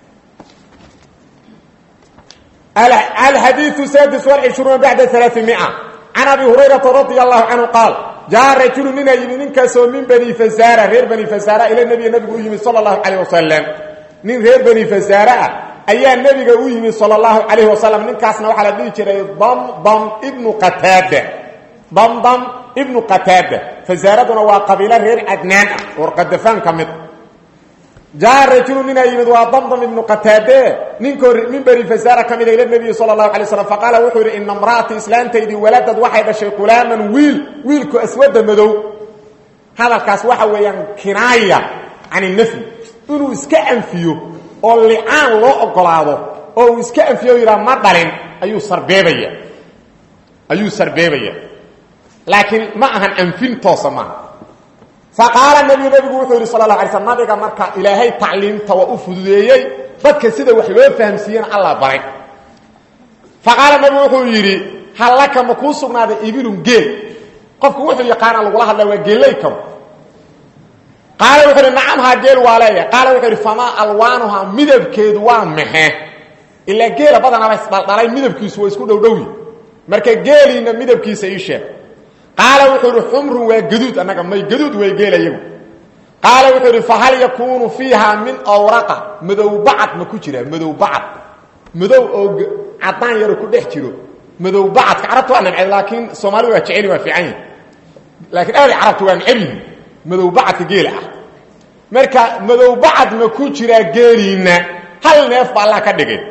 الحديث السادس والعشرون بعد ثلاثمائة عن أبي هريرة رضي الله عنه قال جاء رجل من يمين كسو من بني فزارة غير بني فزارة إلى النبي النبي يمين صلى الله عليه وسلم من غير بني فزارة أي النبي يمين صلى الله عليه وسلم من كاسنا وحلا دي ضم ضم ابن قتادة ضم ضم ابن قتادة فزارتنا وقبيلة غير عدنان ورقدفان كمت جاء رجل من يمد وضمضم ابن قتاده نينكو من بني فزارة كمد إلى النبي صلى الله عليه وسلم فقال وحور إن امرأة إسلام تيدي ولدت واحد شيء غلاما ويل ويلكو أسود مدو هذا الكاس waxa weeyaan kinaaya عن النفي inuu iska anfiyo oo li'aan loo ogolaado oo iska anfiyo yira ma dhalin ayuu sarbeebaya ayuu sarbeebaya laakiin ma ahan anfin toosama فقال النبي نبي وحوري صلى الله عليه وسلم نبيك مركا إلهي تعليم تو أفديي بدك سيده وحلو فهمسيين الله بارك فقال النبي وحوري هل لك مكو سغناده ابن جيل قفك وحو يقان الله هذا وجيليكم قال وحوري نعم ها جيل والي قال وحوري فما الوانها مدبكيد waa maxay ila geela badana bas dhalay midabkiisu waa isku dhowdhowi marka geelina midabkiisa ii sheeg قال وحور حمر وجدود انك ما جدود ويجيل ايغو قال وحور فهل يكون فيها من اوراق مدو بعض ما كجيره مدو بعض مدو او عدان يرو كدخ جيرو مدو بعض عرفت انا لكن سومالي waa jecel waa fiican laakiin aad arabtu waan celi مدو بعض جيل ah marka مدو بعض ma ku jira geelina hal neef baa la ka dhigay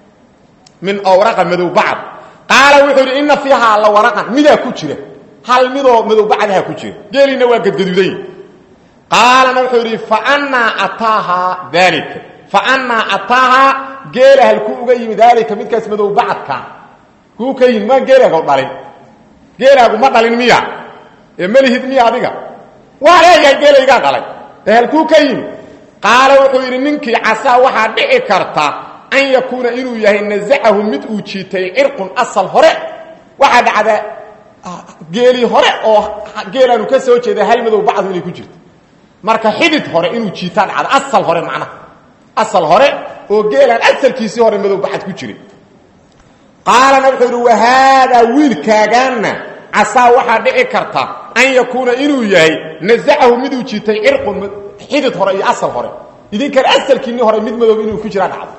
min awraqa مدو بعض قال وحور ان فيها لورقا ميدا ku jira hal midoo madow bacdaha ku jira geelina waa gadgaduday qaalana wuxuu yidhi faannaa ataaha daalika faannaa ataaha geela halku uga yimi daalika midkaas madow bacadka kuu ka yimi maan geelaaga dhalin geelaagu ma dhalin miya ee malihid miya adiga waa leeyahay geelaygaa dhalay ee halkuu ka yimi qaala wuxuu yidhi ninkii casaa waxaa dhici karta an yakuuna inuu yahay nasacahu mid uu jiitay cirqun asal hore waxaa dhacda geeli hore oo geelaanu ka soo jeeda hal madow bacdu inay ku jirto marka xidid hore inuu jiitaan dhacdo asal hore macnaha asal hore oo geelaan asalkiisii hore madow bacad ku jiray qaalana wuxuu yidhi wahaadaa wiilkaagaanna casaa waxaa dhici karta an yakuuna inuu yahay nasacahu miduu jiitay cirqun xidid hore iyo asal hore idinkan asalkiinni hore mid madow inuu ku jiraa dhacdo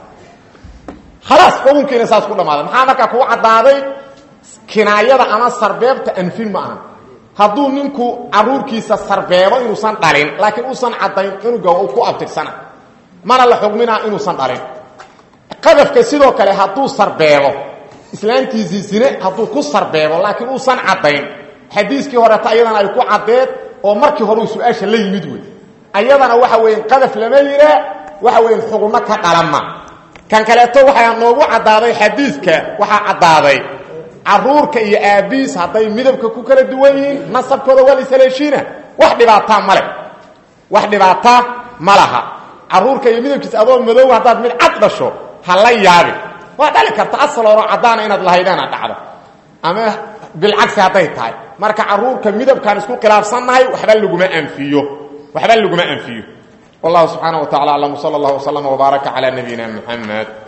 khalaas xukunkiina saas ku dhammaaday maxaa markaa kuu caddaaday kinaayada ama sarbeebta anfin ma aha hadduu ninku caruurkiisa sarbeebo inuusan dhalin laakiin uusan caddayn cunuga uu ku abtirsana mana la xugminaa inuusan dhalin qadafka sidoo kale hadduu sarbeebo islaantiisii zine hadduu ku sarbeebo laakiin uusan caddayn xadiiskii horeeta ayadana ay ku caddeed oo markii hore uu su-aasha la yimid wey ayadana waxa weya qadaf lama yihaa waxa weya xugno ka dhalama kan kaleeto waxaa noogu caddaaday xadiidka waxaa caddaaday caruurka iyo aabiis hadday midabka ku kala duwan yihiin nasabkooda waa laisaleeshiina wax dhibaataa male wax dhibaataa ma laha caruurka iyo midabkiisa adoo madow haddaad mid cad dhasho ha la yaabin waa dhali karta asal horo caddaana inaad lahaydeena dhacdo ama bilcagsi hadday tahay marka caruurka midabkaan isku khilaafsannahay waxba laguma anfiyo waxba laguma anfiyo wallahu subxaana wa tacala aclam sala allah wslama wbaaraka calaa nabiyina muxamed